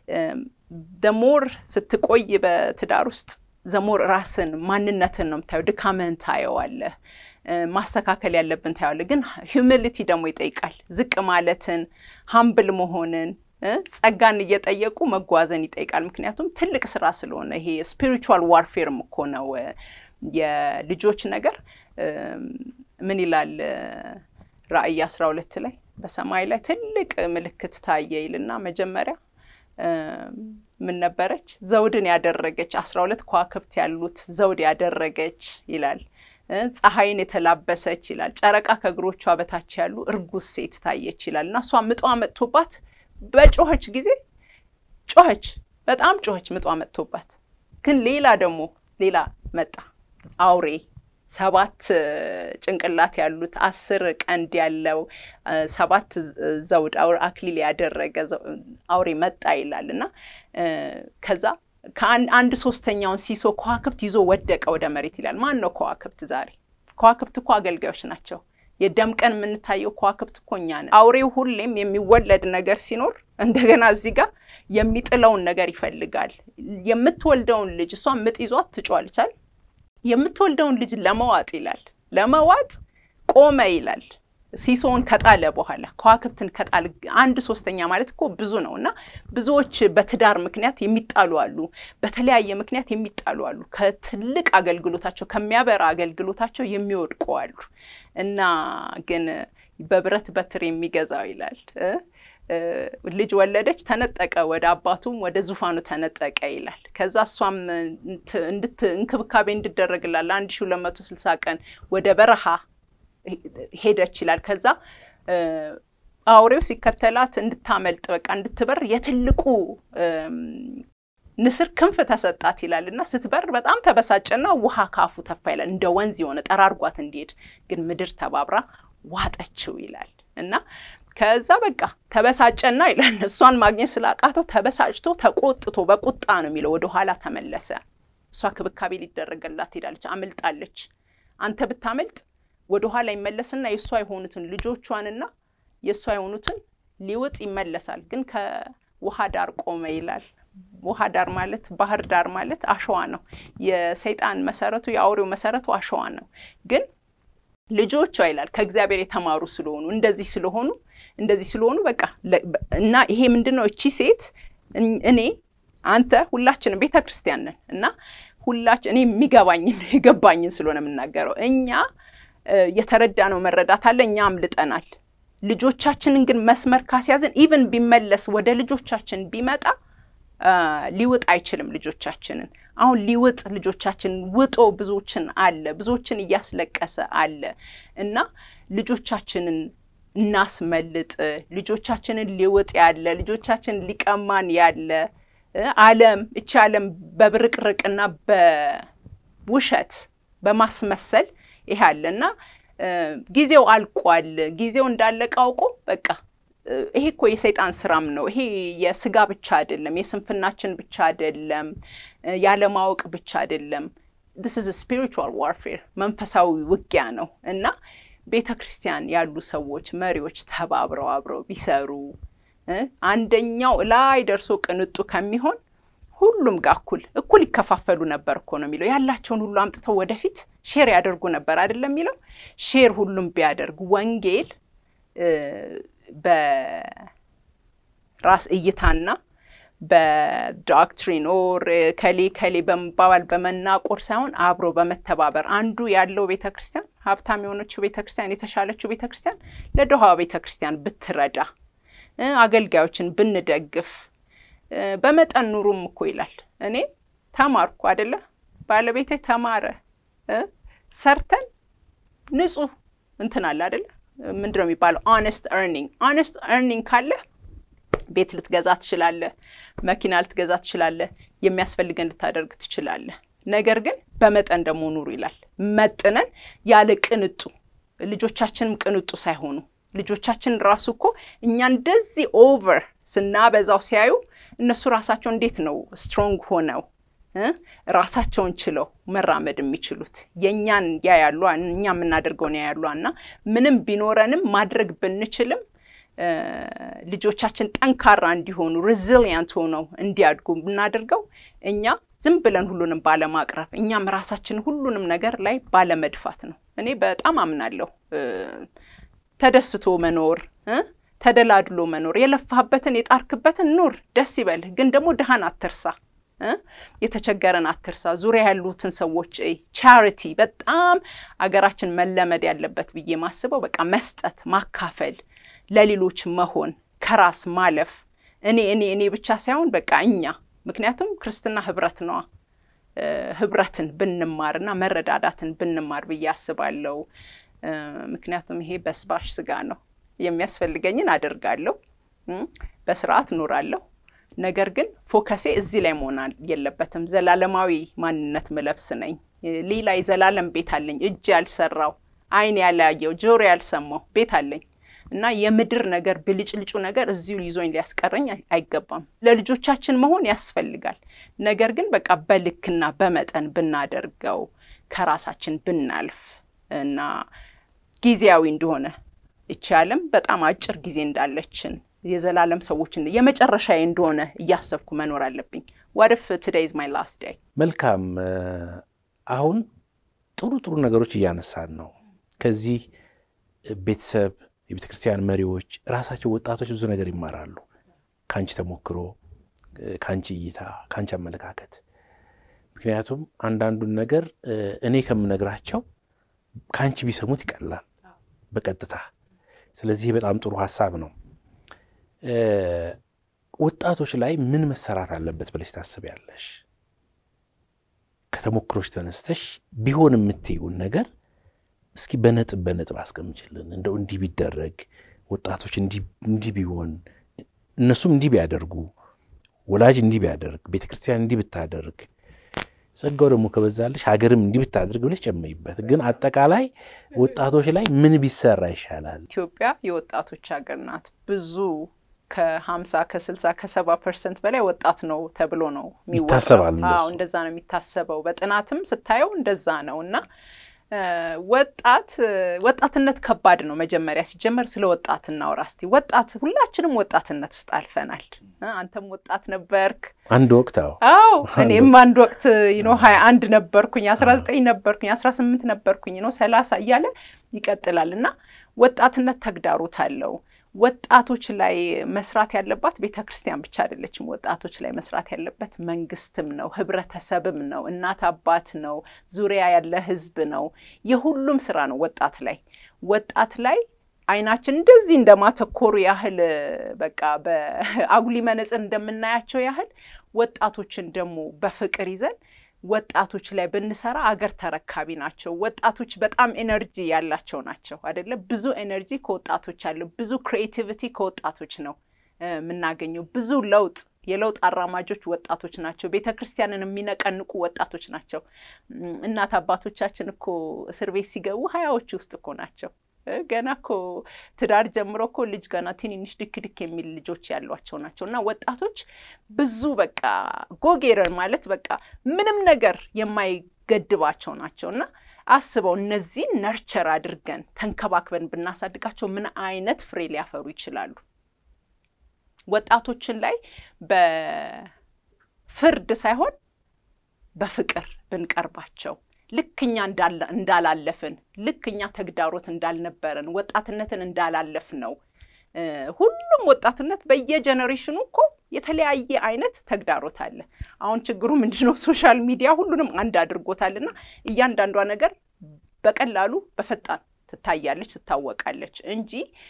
ደሞር ስትቆይ በትዳር ውስጥ ዘሞር ራስን ማንነትን ነው የምታየው። ድካምህን ታየዋለህ። ማስተካከል ያለብን ታየዋለህ። ግን ሂዩሚሊቲ ደግሞ ይጠይቃል። ዝቅ ማለትን፣ ሀምብል መሆንን ጸጋን እየጠየቁ መጓዘን ይጠይቃል። ምክንያቱም ትልቅ ስራ ስለሆነ ይሄ ስፒሪቹዋል ዋርፌርም እኮ ነው የልጆች ነገር። ምን ይላል ራእይ አስራ ሁለት ላይ በሰማይ ላይ ትልቅ ምልክት ታየ ይልና መጀመሪያ ምን ነበረች? ዘውድን ያደረገች አስራ ሁለት ከዋክብት ያሉት ዘውድ ያደረገች ይላል። ፀሐይን የተላበሰች ይላል። ጨረቃ ከእግሮቿ በታች ያሉ እርጉዝ ሴት ታየች ይላል እና እሷ ምጧ መጥቶባት በጮኸች ጊዜ ጮኸች፣ በጣም ጮኸች ምጧ መጥቶባት። ግን ሌላ ደግሞ ሌላ መጣ አውሬ ሰባት ጭንቅላት ያሉት አስር ቀንድ ያለው ሰባት ዘውድ አክሊል ያደረገ አውሬ መጣ ይላል እና ከዛ ከአንድ ሶስተኛውን ሲሶ ከዋክብት ይዞ ወደቀ ወደ መሬት ይላል። ማን ነው ከዋክብት? ዛሬ ከዋክብት እኮ አገልጋዮች ናቸው። የደም ቀን የምንታየው ከዋክብት እኮ እኛ ነን። አውሬው ሁሌም የሚወለድ ነገር ሲኖር እንደገና እዚህ ጋር የሚጥለውን ነገር ይፈልጋል። የምትወልደውን ልጅ እሷ ምጥ ይዟት ትጮዋለች አይደል? የምትወልደውን ልጅ ለመዋጥ ይላል። ለመዋጥ ቆመ ይላል። ሲሶውን ከጣለ በኋላ ከዋክብትን ከጣል አንድ ሶስተኛ ማለት እኮ ብዙ ነው እና ብዙዎች በትዳር ምክንያት የሚጣሉ አሉ። በተለያየ ምክንያት የሚጣሉ አሉ። ከትልቅ አገልግሎታቸው ከሚያበራ አገልግሎታቸው የሚወድቁ አሉ እና ግን በብረት በትር የሚገዛው ይላል ልጅ ወለደች፣ ተነጠቀ፣ ወደ አባቱም ወደ ዙፋኑ ተነጠቀ ይላል። ከዛ እሷም እንድት እንክብካቤ እንድደረግላል አንድ ሺ ሁለት መቶ ስልሳ ቀን ወደ በረሃ ሄደች ይላል። ከዛ አውሬው ሲከተላት እንድታመልጥ በቃ እንድትበር የትልቁ ንስር ክንፍ ተሰጣት ይላል እና ስትበር በጣም ተበሳጨና ውሃ ካፉ ተፋ ይላል። እንደ ወንዝ የሆነ ጠራርጓት እንዲሄድ ግን ምድር ተባብራ ዋጠችው ይላል እና ከዛ በቃ ተበሳጨና ይላል እሷን ማግኘት ስላቃተው ተበሳጭቶ ተቆጥቶ በቁጣ ነው የሚለው ወደ ኋላ ተመለሰ። እሷ ክብካቤ ሊደረገላት ሄዳለች፣ አምልጣለች። አንተ ብታመልጥ ወደ ኋላ ይመለስና የእሷ የሆኑትን ልጆቿንና የእሷ የሆኑትን ሊውጥ ይመለሳል። ግን ከውሃ ዳር ቆመ ይላል። ውሃ ዳር ማለት ባህር ዳር ማለት አሸዋ ነው። የሰይጣን መሰረቱ የአውሬው መሰረቱ አሸዋ ነው ግን ልጆቿ ይላል ከእግዚአብሔር የተማሩ ስለሆኑ እንደዚህ ስለሆኑ እንደዚህ ስለሆኑ በቃ እና ይሄ ምንድን ነው? እቺ ሴት እኔ አንተ ሁላችንም ቤተ ክርስቲያን ነን እና ሁላችን እኔ የሚገባኝን የገባኝን ስለሆነ የምናገረው እኛ የተረዳነው መረዳት አለ። እኛ አምልጠናል። ልጆቻችንን ግን መስመር ካስያዝን ኢቭን ቢመለስ ወደ ልጆቻችን ቢመጣ ሊውጥ አይችልም ልጆቻችንን አሁን ሊውጥ ልጆቻችንን ውጦ ብዙዎችን አለ ብዙዎችን እያስለቀሰ አለ እና ልጆቻችንን እናስመልጥ። ልጆቻችንን ሊውጥ ያለ ልጆቻችንን ሊቀማን ያለ ዓለም እቺ ዓለም በብርቅርቅና በውሸት በማስመሰል ይሄ አለ እና ጊዜው አልቋል። ጊዜው እንዳለቀ አውቆ በቃ ይሄ እኮ የሰይጣን ስራም ነው። ይሄ የስጋ ብቻ አይደለም፣ የስንፍናችን ብቻ አይደለም፣ ያለማወቅ ብቻ አይደለም። ዲስ ኢዝ ስፒሪቹዋል ዋርፌር መንፈሳዊ ውጊያ ነው እና ቤተ ክርስቲያን ያሉ ሰዎች መሪዎች ተባብረው አብረው ቢሰሩ አንደኛው ላይ ደርሶ ቅንጡ ከሚሆን ሁሉም ጋር እኩል እኩል ይከፋፈሉ ነበር እኮ ነው የሚለው። ያላቸውን ሁሉ አምጥተው ወደፊት ሼር ያደርጉ ነበር አይደለም የሚለው። ሼር ሁሉም ቢያደርግ ወንጌል በራስ እይታና በዶክትሪን ኦር ከሌ ከሌ በመባባል በመናቆር ሳይሆን አብሮ በመተባበር አንዱ ያለው ቤተ ክርስቲያን ሀብታም የሆነችው ቤተ ክርስቲያን የተሻለችው ቤተ ክርስቲያን ለድሃዋ ቤተ ክርስቲያን ብትረዳ፣ አገልጋዮችን ብንደግፍ፣ በመጠን ኑሩም እኮ ይላል። እኔ ተማርኩ አደለ፣ ባለቤቴ ተማረ፣ ሰርተን ንጹህ እንትን አለ አደለ፣ ምንድን ነው የሚባለው? ኦነስት ኤርኒንግ። ኦነስት ኤርኒንግ ካለ ቤት ልትገዛ ትችላለህ። መኪና ልትገዛ ትችላለህ። የሚያስፈልገን ልታደርግ ትችላለህ። ነገር ግን በመጠን ደግሞ ኑሩ ይላል። መጥነን ያለ ቅንጡ ልጆቻችንም ቅንጡ ሳይሆኑ ልጆቻችን ራሱ እኮ እኛ እንደዚህ ኦቨር ስናበዛው ሲያዩ እነሱ ራሳቸው እንዴት ነው ስትሮንግ ሆነው ራሳቸውን ችለው መራመድ የሚችሉት? የእኛን ያያሉ፣ እኛ የምናደርገውን ያያሉ። እና ምንም ቢኖረንም ማድረግ ብንችልም ልጆቻችን ጠንካራ እንዲሆኑ ሬዚሊያንት ሆነው እንዲያድጉ ብናደርገው እኛ ዝም ብለን ሁሉንም ባለማቅረብ እኛም ራሳችን ሁሉንም ነገር ላይ ባለመድፋት ነው። እኔ በጣም አምናለሁ። ተደስቶ መኖር፣ ተደላድሎ መኖር፣ የለፋህበትን የጣርክበትን ኑር፣ ደስ ይበልህ። ግን ደግሞ ድሃን አትርሳ፣ የተቸገረን አትርሳ። ዙሪያ ያሉትን ሰዎች ቻሪቲ በጣም አገራችን መለመድ ያለበት ብዬ ማስበው በቃ መስጠት፣ ማካፈል ለሌሎች መሆን ከራስ ማለፍ እኔ እኔ እኔ ብቻ ሳይሆን በቃ እኛ ምክንያቱም ክርስትና ህብረት ነዋ። ህብረትን ብንማርና መረዳዳትን ብንማር ብዬ አስባለሁ። ምክንያቱም ይሄ በስባሽ ስጋ ነው። የሚያስፈልገኝን አደርጋለሁ፣ በስርዓት እኖራለሁ። ነገር ግን ፎከሴ እዚህ ላይ መሆን የለበትም። ዘላለማዊ ማንነት ምለብስ ነኝ። ሌላ የዘላለም ቤት አለኝ፣ እጅ ያልሰራው አይን ያላየው ጆሮ ያልሰማው ቤት አለኝ እና የምድር ነገር ብልጭልጩ ነገር እዚሁ ይዞኝ ሊያስቀረኝ አይገባም። ለልጆቻችን መሆን ያስፈልጋል። ነገር ግን በቃ በልክና በመጠን ብናደርገው ከራሳችን ብናልፍ እና ጊዜያዊ እንደሆነ ይቺ ዓለም በጣም አጭር ጊዜ እንዳለችን የዘላለም ሰዎችን የመጨረሻዬ እንደሆነ እያሰብኩ መኖር አለብኝ። ዋትፍ ቱዴይ ኢዝ ማይ ላስት ዴይ። መልካም። አሁን ጥሩ ጥሩ ነገሮች እያነሳን ነው። ከዚህ ቤተሰብ የቤተ ክርስቲያን መሪዎች ራሳቸው ወጣቶች ብዙ ነገር ይማራሉ። ከአንቺ ተሞክሮ፣ ከአንቺ እይታ፣ ከአንቺ አመለካከት። ምክንያቱም አንዳንዱን ነገር እኔ ከምነግራቸው ከአንቺ ቢሰሙት ይቀላል በቀጥታ። ስለዚህ በጣም ጥሩ ሀሳብ ነው። ወጣቶች ላይ ምን መሰራት አለበት ብለሽ ታስቢያለሽ? ከተሞክሮች ተነስተሽ ቢሆን የምትይውን ነገር እስኪ በነጥብ በነጥብ አስቀምጭልን። እንደው እንዲህ ቢደረግ ወጣቶች እንዲህ ቢሆን እነሱም እንዲህ ቢያደርጉ ወላጅ እንዲህ ቢያደርግ ቤተ ክርስቲያን እንዲህ ብታደርግ ጸጋው ደግሞ ከበዛልሽ ሀገርም እንዲህ ብታደርግ ብለሽ ጨመይበት። ግን አጠቃላይ ወጣቶች ላይ ምን ቢሰራ ይሻላል? ኢትዮጵያ የወጣቶች ሀገር ናት። ብዙ ከሀምሳ ከስልሳ ከሰባ ፐርሰንት በላይ ወጣት ነው ተብሎ ነው ይታሰባል። አዎ እንደዛ ነው የሚታሰበው። በጥናትም ስታየው እንደዛ ነው እና ወጣት ወጣትነት ከባድ ነው። መጀመሪያ ሲጀመር ስለ ወጣት እናውራ እስቲ። ወጣት ሁላችንም ወጣትነት ውስጥ አልፈናል። አንተም ወጣት ነበርክ አንድ ወቅት። አዎ አዎ፣ እኔም አንድ ወቅት ኖ ሀያ አንድ ነበርኩኝ፣ አስራ ዘጠኝ ነበርኩኝ፣ አስራ ስምንት ነበርኩኝ፣ ኖ ሰላሳ እያለ ይቀጥላል እና ወጣትነት ተግዳሮት አለው። ወጣቶች ላይ መስራት ያለባት ቤተ ክርስቲያን ብቻ አይደለችም። ወጣቶች ላይ መስራት ያለበት መንግስትም ነው፣ ህብረተሰብም ነው፣ እናት አባት ነው፣ ዙሪያ ያለ ህዝብ ነው። የሁሉም ስራ ነው ወጣት ላይ ወጣት ላይ አይናችን እንደዚህ እንደማተኮሩ ያህል በቃ በአጉሊ መነጽር እንደምናያቸው ያህል ወጣቶችን ደግሞ በፍቅር ይዘን ወጣቶች ላይ ብንሰራ አገር ተረካቢ ናቸው። ወጣቶች በጣም ኤነርጂ ያላቸው ናቸው አይደለ? ብዙ ኤነርጂ ከወጣቶች አለ። ብዙ ክሬቲቪቲ ከወጣቶች ነው የምናገኘው። ብዙ ለውጥ የለውጥ አራማጆች ወጣቶች ናቸው። ቤተ ክርስቲያንን የሚነቀንቁ ወጣቶች ናቸው። እናት አባቶቻችን እኮ እስር ቤት ሲገቡ ሀያዎች ውስጥ እኮ ናቸው። ገና እኮ ትዳር ጀምሮ እኮ ልጅ ገና ትንንሽ ድክ ድክ የሚል ልጆች ያሏቸው ናቸው። እና ወጣቶች ብዙ በቃ ጎጌረር ማለት በቃ ምንም ነገር የማይገድባቸው ናቸው። እና አስበው እነዚህን ነርቸር አድርገን ተንከባክበን ብናሳድጋቸው ምን አይነት ፍሬ ሊያፈሩ ይችላሉ? ወጣቶችን ላይ ፍርድ ሳይሆን በፍቅር ብንቀርባቸው ልክ እኛ እንዳላለፍን ልክ እኛ ተግዳሮት እንዳልነበረን ወጣትነትን እንዳላለፍ ነው። ሁሉም ወጣትነት በየጀኔሬሽኑ እኮ የተለያየ አይነት ተግዳሮት አለ። አሁን ችግሩ ምንድነው? ሶሻል ሚዲያ ሁሉንም አንድ አድርጎታል እና እያንዳንዷ ነገር በቀላሉ በፈጣን ትታያለች፣ ትታወቃለች እንጂ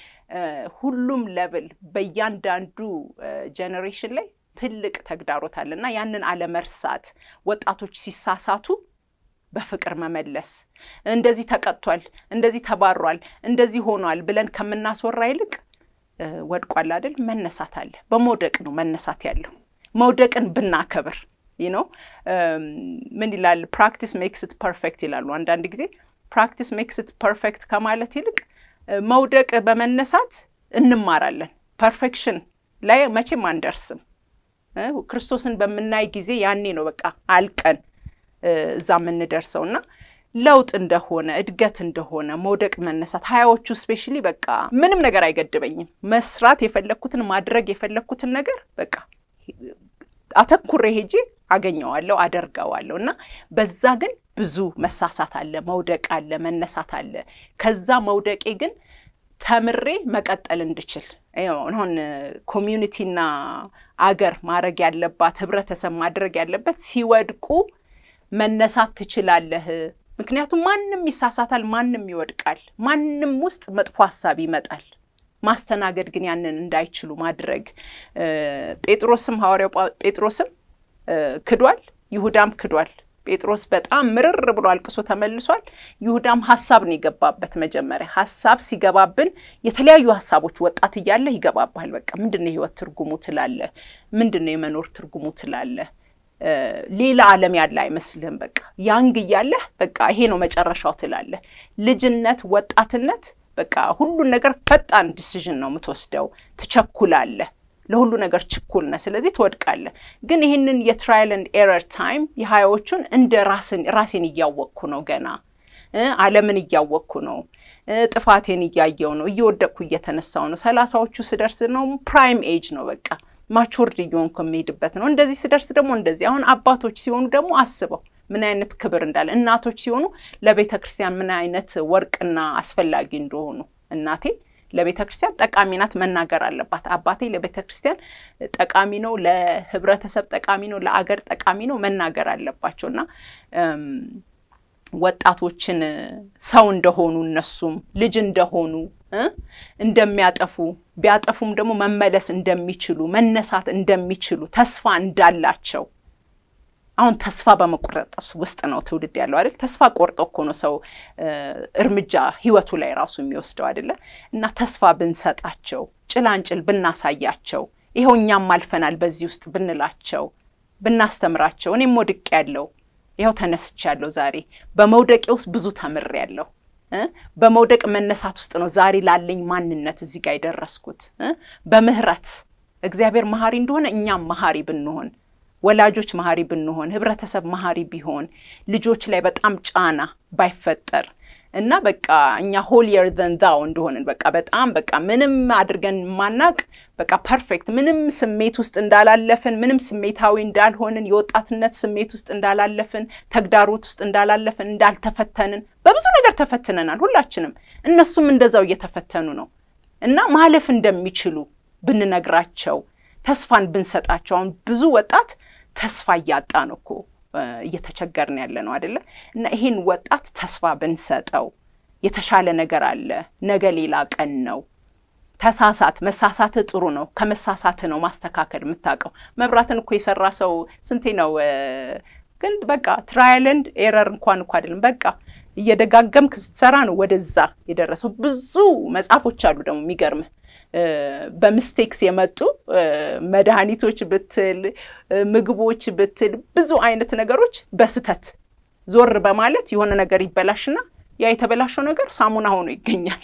ሁሉም ለብል በእያንዳንዱ ጀኔሬሽን ላይ ትልቅ ተግዳሮት አለ እና ያንን አለመርሳት ወጣቶች ሲሳሳቱ በፍቅር መመለስ እንደዚህ ተቀጥቷል፣ እንደዚህ ተባሯል፣ እንደዚህ ሆኗል ብለን ከምናስወራ ይልቅ ወድቋል አይደል መነሳት አለ። በመውደቅ ነው መነሳት ያለው። መውደቅን ብናከብር ይህ ነው። ምን ይላል? ፕራክቲስ ሜክስት ፐርፌክት ይላሉ አንዳንድ ጊዜ። ፕራክቲስ ሜክስት ፐርፌክት ከማለት ይልቅ መውደቅ በመነሳት እንማራለን። ፐርፌክሽን ላይ መቼም አንደርስም። ክርስቶስን በምናይ ጊዜ ያኔ ነው በቃ አልቀን እዛ የምንደርሰው እና ለውጥ እንደሆነ እድገት እንደሆነ መውደቅ መነሳት ሀያዎቹ ስፔሻሊ በቃ ምንም ነገር አይገድበኝም። መስራት የፈለግኩትን ማድረግ የፈለግኩትን ነገር በቃ አተኩሬ ሄጄ አገኘዋለሁ፣ አደርገዋለሁ እና በዛ ግን ብዙ መሳሳት አለ፣ መውደቅ አለ፣ መነሳት አለ። ከዛ መውደቄ ግን ተምሬ መቀጠል እንድችል አሁን ኮሚዩኒቲና አገር ማድረግ ያለባት ህብረተሰብ ማድረግ ያለበት ሲወድቁ መነሳት ትችላለህ። ምክንያቱም ማንም ይሳሳታል፣ ማንም ይወድቃል፣ ማንም ውስጥ መጥፎ ሀሳብ ይመጣል። ማስተናገድ ግን ያንን እንዳይችሉ ማድረግ ጴጥሮስም ሐዋርያው ጴጥሮስም ክዷል፣ ይሁዳም ክዷል። ጴጥሮስ በጣም ምርር ብሎ አልቅሶ ተመልሷል። ይሁዳም ሀሳብ ነው የገባበት። መጀመሪያ ሀሳብ ሲገባብን የተለያዩ ሀሳቦች ወጣት እያለህ ይገባባል። በቃ ምንድን ነው የህይወት ትርጉሙ ትላለህ፣ ምንድን ነው የመኖር ትርጉሙ ትላለህ። ሌላ ዓለም ያለ አይመስልህም። በቃ ያንግ እያለህ በቃ ይሄ ነው መጨረሻው ትላለህ። ልጅነት፣ ወጣትነት በቃ ሁሉን ነገር ፈጣን ዲሲዥን ነው የምትወስደው። ትቸኩላለህ፣ ለሁሉ ነገር ችኩል ነህ። ስለዚህ ትወድቃለህ። ግን ይህንን የትራያል ኤንድ ኤረር ታይም የሀያዎቹን እንደ ራስን ራሴን እያወቅኩ ነው ገና ዓለምን እያወቅኩ ነው። ጥፋቴን እያየው ነው። እየወደቅኩ እየተነሳው ነው። ሰላሳዎቹ ስደርስ ነው ፕራይም ኤጅ ነው በቃ ማቹርድ እየሆንኩ የሚሄድበት ነው። እንደዚህ ስደርስ ደግሞ እንደዚህ አሁን አባቶች ሲሆኑ ደግሞ አስበው ምን አይነት ክብር እንዳለ፣ እናቶች ሲሆኑ ለቤተ ክርስቲያን ምን አይነት ወርቅና አስፈላጊ እንደሆኑ እናቴ ለቤተ ክርስቲያን ጠቃሚ ናት፣ መናገር አለባት። አባቴ ለቤተ ክርስቲያን ጠቃሚ ነው፣ ለህብረተሰብ ጠቃሚ ነው፣ ለአገር ጠቃሚ ነው፣ መናገር አለባቸው እና ወጣቶችን ሰው እንደሆኑ እነሱም ልጅ እንደሆኑ እንደሚያጠፉ ቢያጠፉም ደግሞ መመለስ እንደሚችሉ መነሳት እንደሚችሉ ተስፋ እንዳላቸው አሁን ተስፋ በመቁረጥ ውስጥ ነው ትውልድ ያለው አይደል? ተስፋ ቆርጦ እኮ ነው ሰው እርምጃ ህይወቱ ላይ ራሱ የሚወስደው አይደለ? እና ተስፋ ብንሰጣቸው፣ ጭላንጭል ብናሳያቸው፣ ይኸው እኛም አልፈናል በዚህ ውስጥ ብንላቸው፣ ብናስተምራቸው፣ እኔም ወድቄ ያለው ይኸው ተነስቻለሁ ዛሬ በመውደቄ ውስጥ ብዙ ተምሬያለሁ። በመውደቅ መነሳት ውስጥ ነው ዛሬ ላለኝ ማንነት እዚህ ጋር የደረስኩት። በምህረት እግዚአብሔር መሀሪ እንደሆነ እኛም መሀሪ ብንሆን ወላጆች መሀሪ ብንሆን ህብረተሰብ መሀሪ ቢሆን ልጆች ላይ በጣም ጫና ባይፈጠር እና በቃ እኛ ሆሊየር ዘን ዛው እንደሆንን በቃ በጣም በቃ ምንም አድርገን ማናቅ በቃ ፐርፌክት ምንም ስሜት ውስጥ እንዳላለፍን ምንም ስሜታዊ እንዳልሆንን የወጣትነት ስሜት ውስጥ እንዳላለፍን ተግዳሮት ውስጥ እንዳላለፍን እንዳልተፈተንን በብዙ ነገር ተፈትነናል ሁላችንም። እነሱም እንደዛው እየተፈተኑ ነው እና ማለፍ እንደሚችሉ ብንነግራቸው ተስፋን ብንሰጣቸው አሁን ብዙ ወጣት ተስፋ እያጣ ነው እኮ እየተቸገርን ያለ ነው አይደለ? እና ይህን ወጣት ተስፋ ብንሰጠው የተሻለ ነገር አለ። ነገ ሌላ ቀን ነው። ተሳሳት፣ መሳሳት ጥሩ ነው። ከመሳሳት ነው ማስተካከል የምታውቀው። መብራትን እኮ የሰራ ሰው ስንቴ ነው ግን በቃ ትራያል ኤንድ ኤረር እንኳን እኮ አይደለም በቃ እየደጋገምክ ስትሰራ ነው ወደዛ የደረሰው። ብዙ መጽሐፎች አሉ ደግሞ የሚገርምህ በሚስቴክስ የመጡ መድኃኒቶች ብትል ምግቦች ብትል ብዙ አይነት ነገሮች በስተት ዞር በማለት የሆነ ነገር ይበላሽና ያ የተበላሸው ነገር ሳሙና ሆኖ ይገኛል፣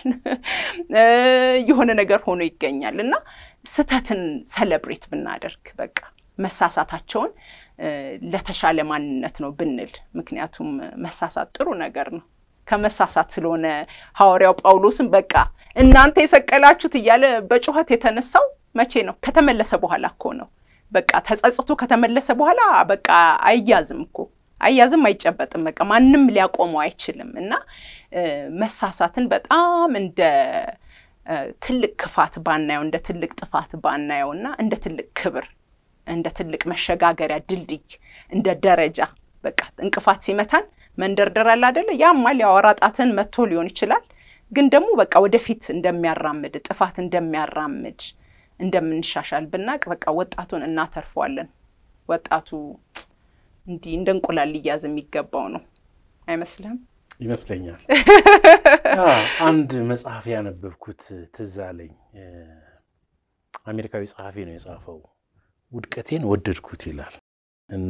የሆነ ነገር ሆኖ ይገኛል። እና ስተትን ሰለብሬት ብናደርግ በቃ መሳሳታቸውን ለተሻለ ማንነት ነው ብንል፣ ምክንያቱም መሳሳት ጥሩ ነገር ነው። ከመሳሳት ስለሆነ ሐዋርያው ጳውሎስም በቃ እናንተ የሰቀላችሁት እያለ በጩኸት የተነሳው መቼ ነው? ከተመለሰ በኋላ እኮ ነው። በቃ ተጸጽቶ ከተመለሰ በኋላ በቃ አይያዝም እኮ አያዝም፣ አይጨበጥም። በቃ ማንም ሊያቆመው አይችልም። እና መሳሳትን በጣም እንደ ትልቅ ክፋት ባናየው፣ እንደ ትልቅ ጥፋት ባናየው እና እንደ ትልቅ ክብር፣ እንደ ትልቅ መሸጋገሪያ ድልድይ፣ እንደ ደረጃ በቃ እንቅፋት ሲመታን መንደርደር አለ አይደለ? ያማል ያወራ ጣትን መጥቶ ሊሆን ይችላል። ግን ደግሞ በቃ ወደፊት እንደሚያራምድ ጥፋት እንደሚያራምድ እንደምንሻሻል ብናቅ በቃ ወጣቱን እናተርፈዋለን። ወጣቱ እንዲህ እንደ እንቁላል ሊያዝ የሚገባው ነው አይመስልህም? ይመስለኛል። አንድ መጽሐፍ ያነበብኩት ትዝ አለኝ። አሜሪካዊ ጸሐፊ ነው የጻፈው። ውድቀቴን ወደድኩት ይላል እና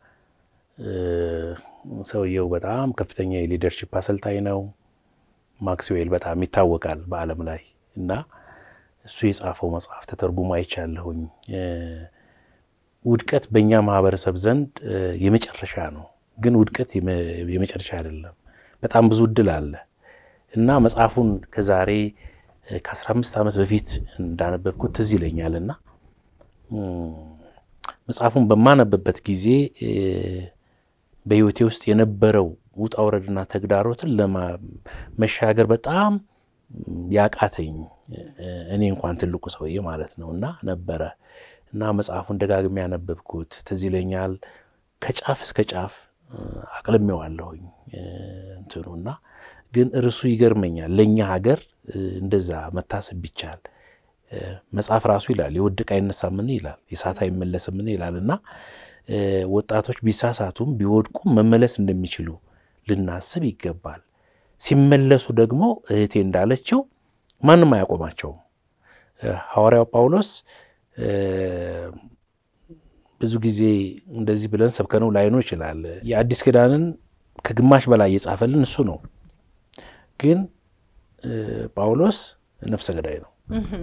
ሰውየው በጣም ከፍተኛ የሊደርሺፕ አሰልጣኝ ነው። ማክስዌል በጣም ይታወቃል በዓለም ላይ እና እሱ የጻፈው መጽሐፍ ተተርጉሞ አይቻለሁኝ። ውድቀት በእኛ ማህበረሰብ ዘንድ የመጨረሻ ነው፣ ግን ውድቀት የመጨረሻ አይደለም። በጣም ብዙ እድል አለ እና መጽሐፉን ከዛሬ ከ15 ዓመት በፊት እንዳነበብኩት ትዝ ይለኛል እና መጽሐፉን በማነብበት ጊዜ በሕይወቴ ውስጥ የነበረው ውጣ ውረድና ተግዳሮትን ለመሻገር በጣም ያቃተኝ እኔ እንኳን ትልቁ ሰውዬ ማለት ነው እና ነበረ እና መጽሐፉን ደጋግሜ ያነበብኩት ትዝ ይለኛል። ከጫፍ እስከ ጫፍ አቅልሜዋለሁኝ እንትኑ እና ግን እርሱ ይገርመኛል። ለእኛ ሀገር እንደዛ መታሰብ ቢቻል መጽሐፍ ራሱ ይላል የወደቀ አይነሳምን ይላል፣ የሳት አይመለስምን ይላል እና ወጣቶች ቢሳሳቱም ቢወድቁም መመለስ እንደሚችሉ ልናስብ ይገባል። ሲመለሱ ደግሞ እህቴ እንዳለችው ማንም አያቆማቸውም። ሐዋርያው ጳውሎስ ብዙ ጊዜ እንደዚህ ብለን ሰብከነው ላይኖር ይችላል። የአዲስ ኪዳንን ከግማሽ በላይ የጻፈልን እሱ ነው። ግን ጳውሎስ ነፍሰ ገዳይ ነው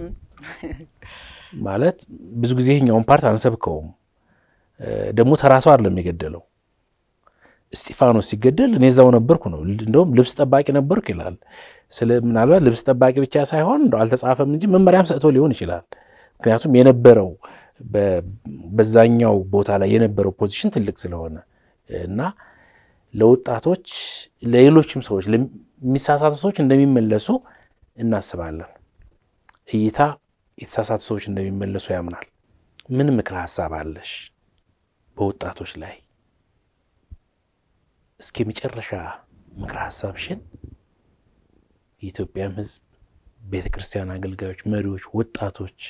ማለት ብዙ ጊዜ ይኸኛውን ፓርት አንሰብከውም። ደግሞ ተራ ሰው አይደለም የገደለው። እስጢፋኖስ ሲገደል እኔ እዛው ነበርኩ ነው። እንደውም ልብስ ጠባቂ ነበርኩ ይላል። ስለ ምናልባት ልብስ ጠባቂ ብቻ ሳይሆን እንደው አልተጻፈም እንጂ መመሪያም ሰጥቶ ሊሆን ይችላል። ምክንያቱም የነበረው በዛኛው ቦታ ላይ የነበረው ፖዚሽን ትልቅ ስለሆነ እና ለወጣቶች ለሌሎችም ሰዎች የሚሳሳቱ ሰዎች እንደሚመለሱ እናስባለን። እይታ የተሳሳቱ ሰዎች እንደሚመለሱ ያምናል። ምን ምክር ሀሳብ አለሽ በወጣቶች ላይ? እስኪ መጨረሻ ምክር ሀሳብሽን የኢትዮጵያም ሕዝብ ቤተ ክርስቲያን አገልጋዮች፣ መሪዎች፣ ወጣቶች፣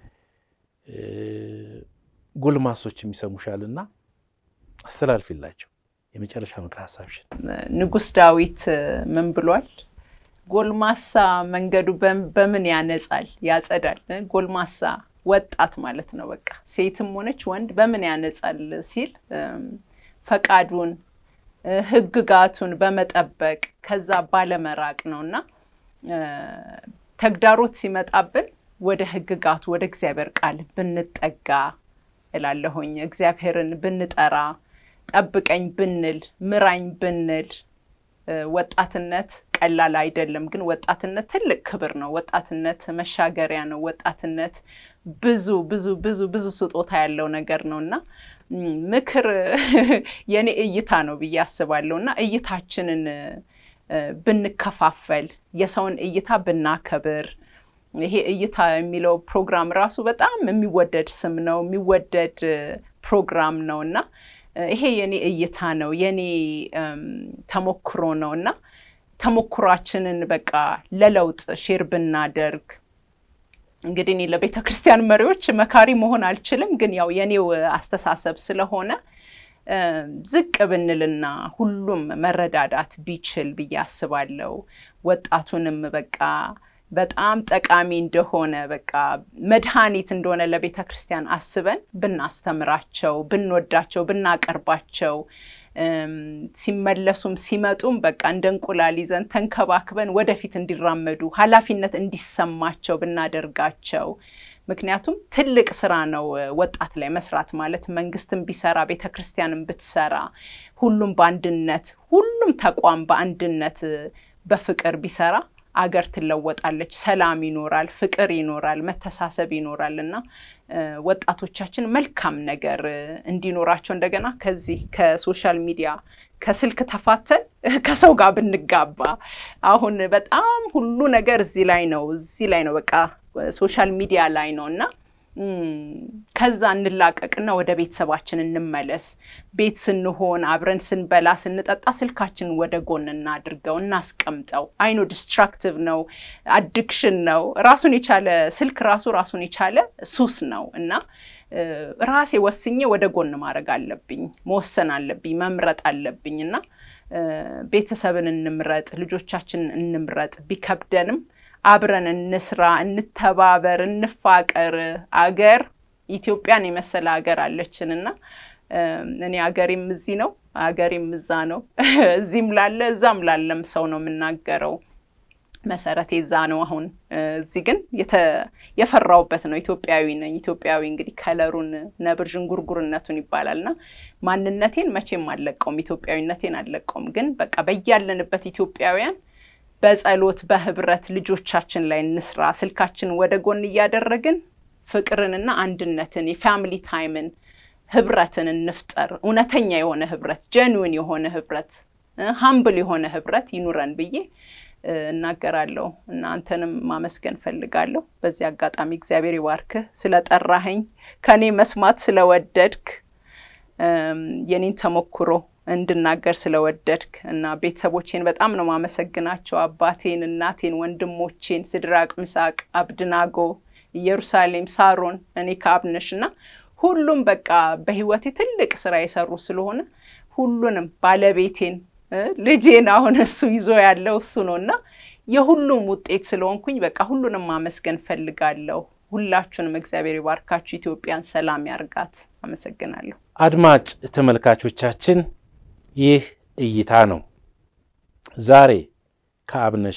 ጎልማሶች የሚሰሙሻልና አስተላልፊላቸው የመጨረሻ ምክር ሀሳብሽን። ንጉሥ ዳዊት ምን ብሏል? ጎልማሳ መንገዱ በምን ያነጻል ያጸዳል። ጎልማሳ ወጣት ማለት ነው። በቃ ሴትም ሆነች ወንድ በምን ያነጻል ሲል ፈቃዱን ሕግጋቱን በመጠበቅ ከዛ ባለመራቅ ነው እና ተግዳሮት ሲመጣብን ወደ ሕግጋቱ ወደ እግዚአብሔር ቃል ብንጠጋ እላለሁኝ። እግዚአብሔርን ብንጠራ፣ ጠብቀኝ ብንል፣ ምራኝ ብንል ወጣትነት ቀላል አይደለም። ግን ወጣትነት ትልቅ ክብር ነው። ወጣትነት መሻገሪያ ነው። ወጣትነት ብዙ ብዙ ብዙ ብዙ ስጦታ ያለው ነገር ነው እና ምክር የኔ እይታ ነው ብዬ አስባለሁ እና እይታችንን ብንከፋፈል፣ የሰውን እይታ ብናከብር ይሄ እይታ የሚለው ፕሮግራም ራሱ በጣም የሚወደድ ስም ነው፣ የሚወደድ ፕሮግራም ነው እና ይሄ የኔ እይታ ነው፣ የኔ ተሞክሮ ነው እና ተሞክሯችንን በቃ ለለውጥ ሼር ብናደርግ እንግዲህ እኔ ለቤተ ክርስቲያን መሪዎች መካሪ መሆን አልችልም፣ ግን ያው የኔው አስተሳሰብ ስለሆነ ዝቅ ብንልና ሁሉም መረዳዳት ቢችል ብዬ አስባለሁ። ወጣቱንም በቃ በጣም ጠቃሚ እንደሆነ በቃ መድኃኒት እንደሆነ ለቤተ ክርስቲያን አስበን ብናስተምራቸው፣ ብንወዳቸው፣ ብናቀርባቸው ሲመለሱም ሲመጡም በቃ እንደ እንቁላል ይዘን ተንከባክበን ወደፊት እንዲራመዱ ኃላፊነት እንዲሰማቸው ብናደርጋቸው። ምክንያቱም ትልቅ ስራ ነው ወጣት ላይ መስራት ማለት መንግስትም ቢሰራ ቤተ ክርስቲያንም ብትሰራ ሁሉም በአንድነት ሁሉም ተቋም በአንድነት በፍቅር ቢሰራ አገር ትለወጣለች፣ ሰላም ይኖራል፣ ፍቅር ይኖራል፣ መተሳሰብ ይኖራል እና ወጣቶቻችን መልካም ነገር እንዲኖራቸው እንደገና ከዚህ ከሶሻል ሚዲያ ከስልክ ተፋተን ከሰው ጋር ብንጋባ አሁን በጣም ሁሉ ነገር እዚህ ላይ ነው እዚህ ላይ ነው በቃ ሶሻል ሚዲያ ላይ ነው እና ከዛ እንላቀቅና ወደ ቤተሰባችን እንመለስ። ቤት ስንሆን አብረን ስንበላ ስንጠጣ ስልካችንን ወደ ጎን እናድርገው፣ እናስቀምጠው። አይኖ ዲስትራክቲቭ ነው፣ አዲክሽን ነው። ራሱን የቻለ ስልክ ራሱ ራሱን የቻለ ሱስ ነው እና ራሴ ወስኜ ወደ ጎን ማድረግ አለብኝ፣ መወሰን አለብኝ፣ መምረጥ አለብኝ እና ቤተሰብን እንምረጥ፣ ልጆቻችንን እንምረጥ ቢከብደንም አብረን እንስራ፣ እንተባበር፣ እንፋቀር። አገር ኢትዮጵያን የመሰለ ሀገር አለችን እና እኔ አገሬም እዚህ ነው፣ አገሬም እዛ ነው። እዚህም ላለ እዛም ላለም ሰው ነው የምናገረው። መሰረቴ እዛ ነው። አሁን እዚህ ግን የፈራውበት ነው። ኢትዮጵያዊ ነኝ። ኢትዮጵያዊ እንግዲህ ከለሩን ነብር ዥንጉርጉርነቱን ይባላል እና ማንነቴን መቼም አልለቀውም፣ ኢትዮጵያዊነቴን አልለቀውም። ግን በቃ በያለንበት ኢትዮጵያውያን በጸሎት በህብረት ልጆቻችን ላይ እንስራ። ስልካችን ወደ ጎን እያደረግን ፍቅርንና አንድነትን የፋሚሊ ታይምን ህብረትን እንፍጠር። እውነተኛ የሆነ ህብረት፣ ጀንዊን የሆነ ህብረት፣ ሀምብል የሆነ ህብረት ይኑረን ብዬ እናገራለሁ እና አንተንም ማመስገን ፈልጋለሁ። በዚህ አጋጣሚ እግዚአብሔር ይባርክህ ስለጠራኸኝ፣ ከኔ መስማት ስለወደድክ፣ የኔን ተሞክሮ እንድናገር ስለወደድክ እና ቤተሰቦቼን በጣም ነው ማመሰግናቸው። አባቴን፣ እናቴን፣ ወንድሞቼን ስድራቅ፣ ምሳቅ፣ አብድናጎ፣ ኢየሩሳሌም፣ ሳሮን፣ እኔ ከአብነሽ እና ሁሉም በቃ በህይወቴ ትልቅ ስራ የሰሩ ስለሆነ ሁሉንም ባለቤቴን ልጄን አሁን እሱ ይዞ ያለው እሱ ነው እና የሁሉም ውጤት ስለሆንኩኝ በቃ ሁሉንም ማመስገን ፈልጋለሁ። ሁላችሁንም እግዚአብሔር ይባርካችሁ። ኢትዮጵያን ሰላም ያርጋት። አመሰግናለሁ። አድማጭ ተመልካቾቻችን ይህ እይታ ነው። ዛሬ ከአብነሽ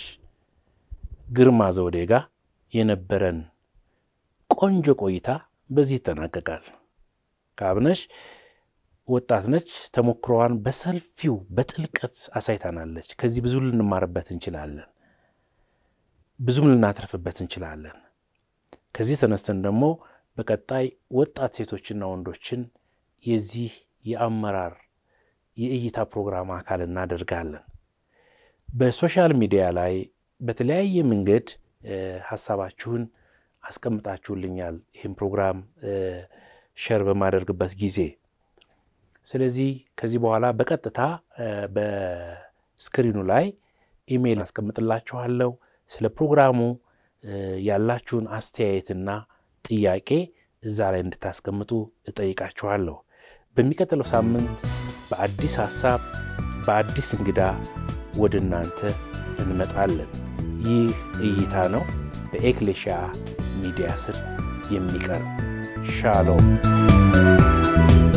ግርማ ዘውዴ ጋር የነበረን ቆንጆ ቆይታ በዚህ ይጠናቀቃል። ከአብነሽ ወጣት ነች። ተሞክሮዋን በሰፊው በጥልቀት አሳይታናለች። ከዚህ ብዙ ልንማርበት እንችላለን፣ ብዙም ልናተርፍበት እንችላለን። ከዚህ ተነስተን ደግሞ በቀጣይ ወጣት ሴቶችና ወንዶችን የዚህ የአመራር የእይታ ፕሮግራም አካል እናደርጋለን። በሶሻል ሚዲያ ላይ በተለያየ መንገድ ሀሳባችሁን አስቀምጣችሁልኛል ይህን ፕሮግራም ሸር በማደርግበት ጊዜ ስለዚህ ከዚህ በኋላ በቀጥታ በስክሪኑ ላይ ኢሜይል አስቀምጥላችኋለሁ። ስለ ፕሮግራሙ ያላችሁን አስተያየትና ጥያቄ እዛ ላይ እንድታስቀምጡ እጠይቃችኋለሁ። በሚቀጥለው ሳምንት በአዲስ ሀሳብ በአዲስ እንግዳ ወደ እናንተ እንመጣለን። ይህ እይታ ነው፣ በኤክሌሽያ ሚዲያ ስር የሚቀርብ ሻሎም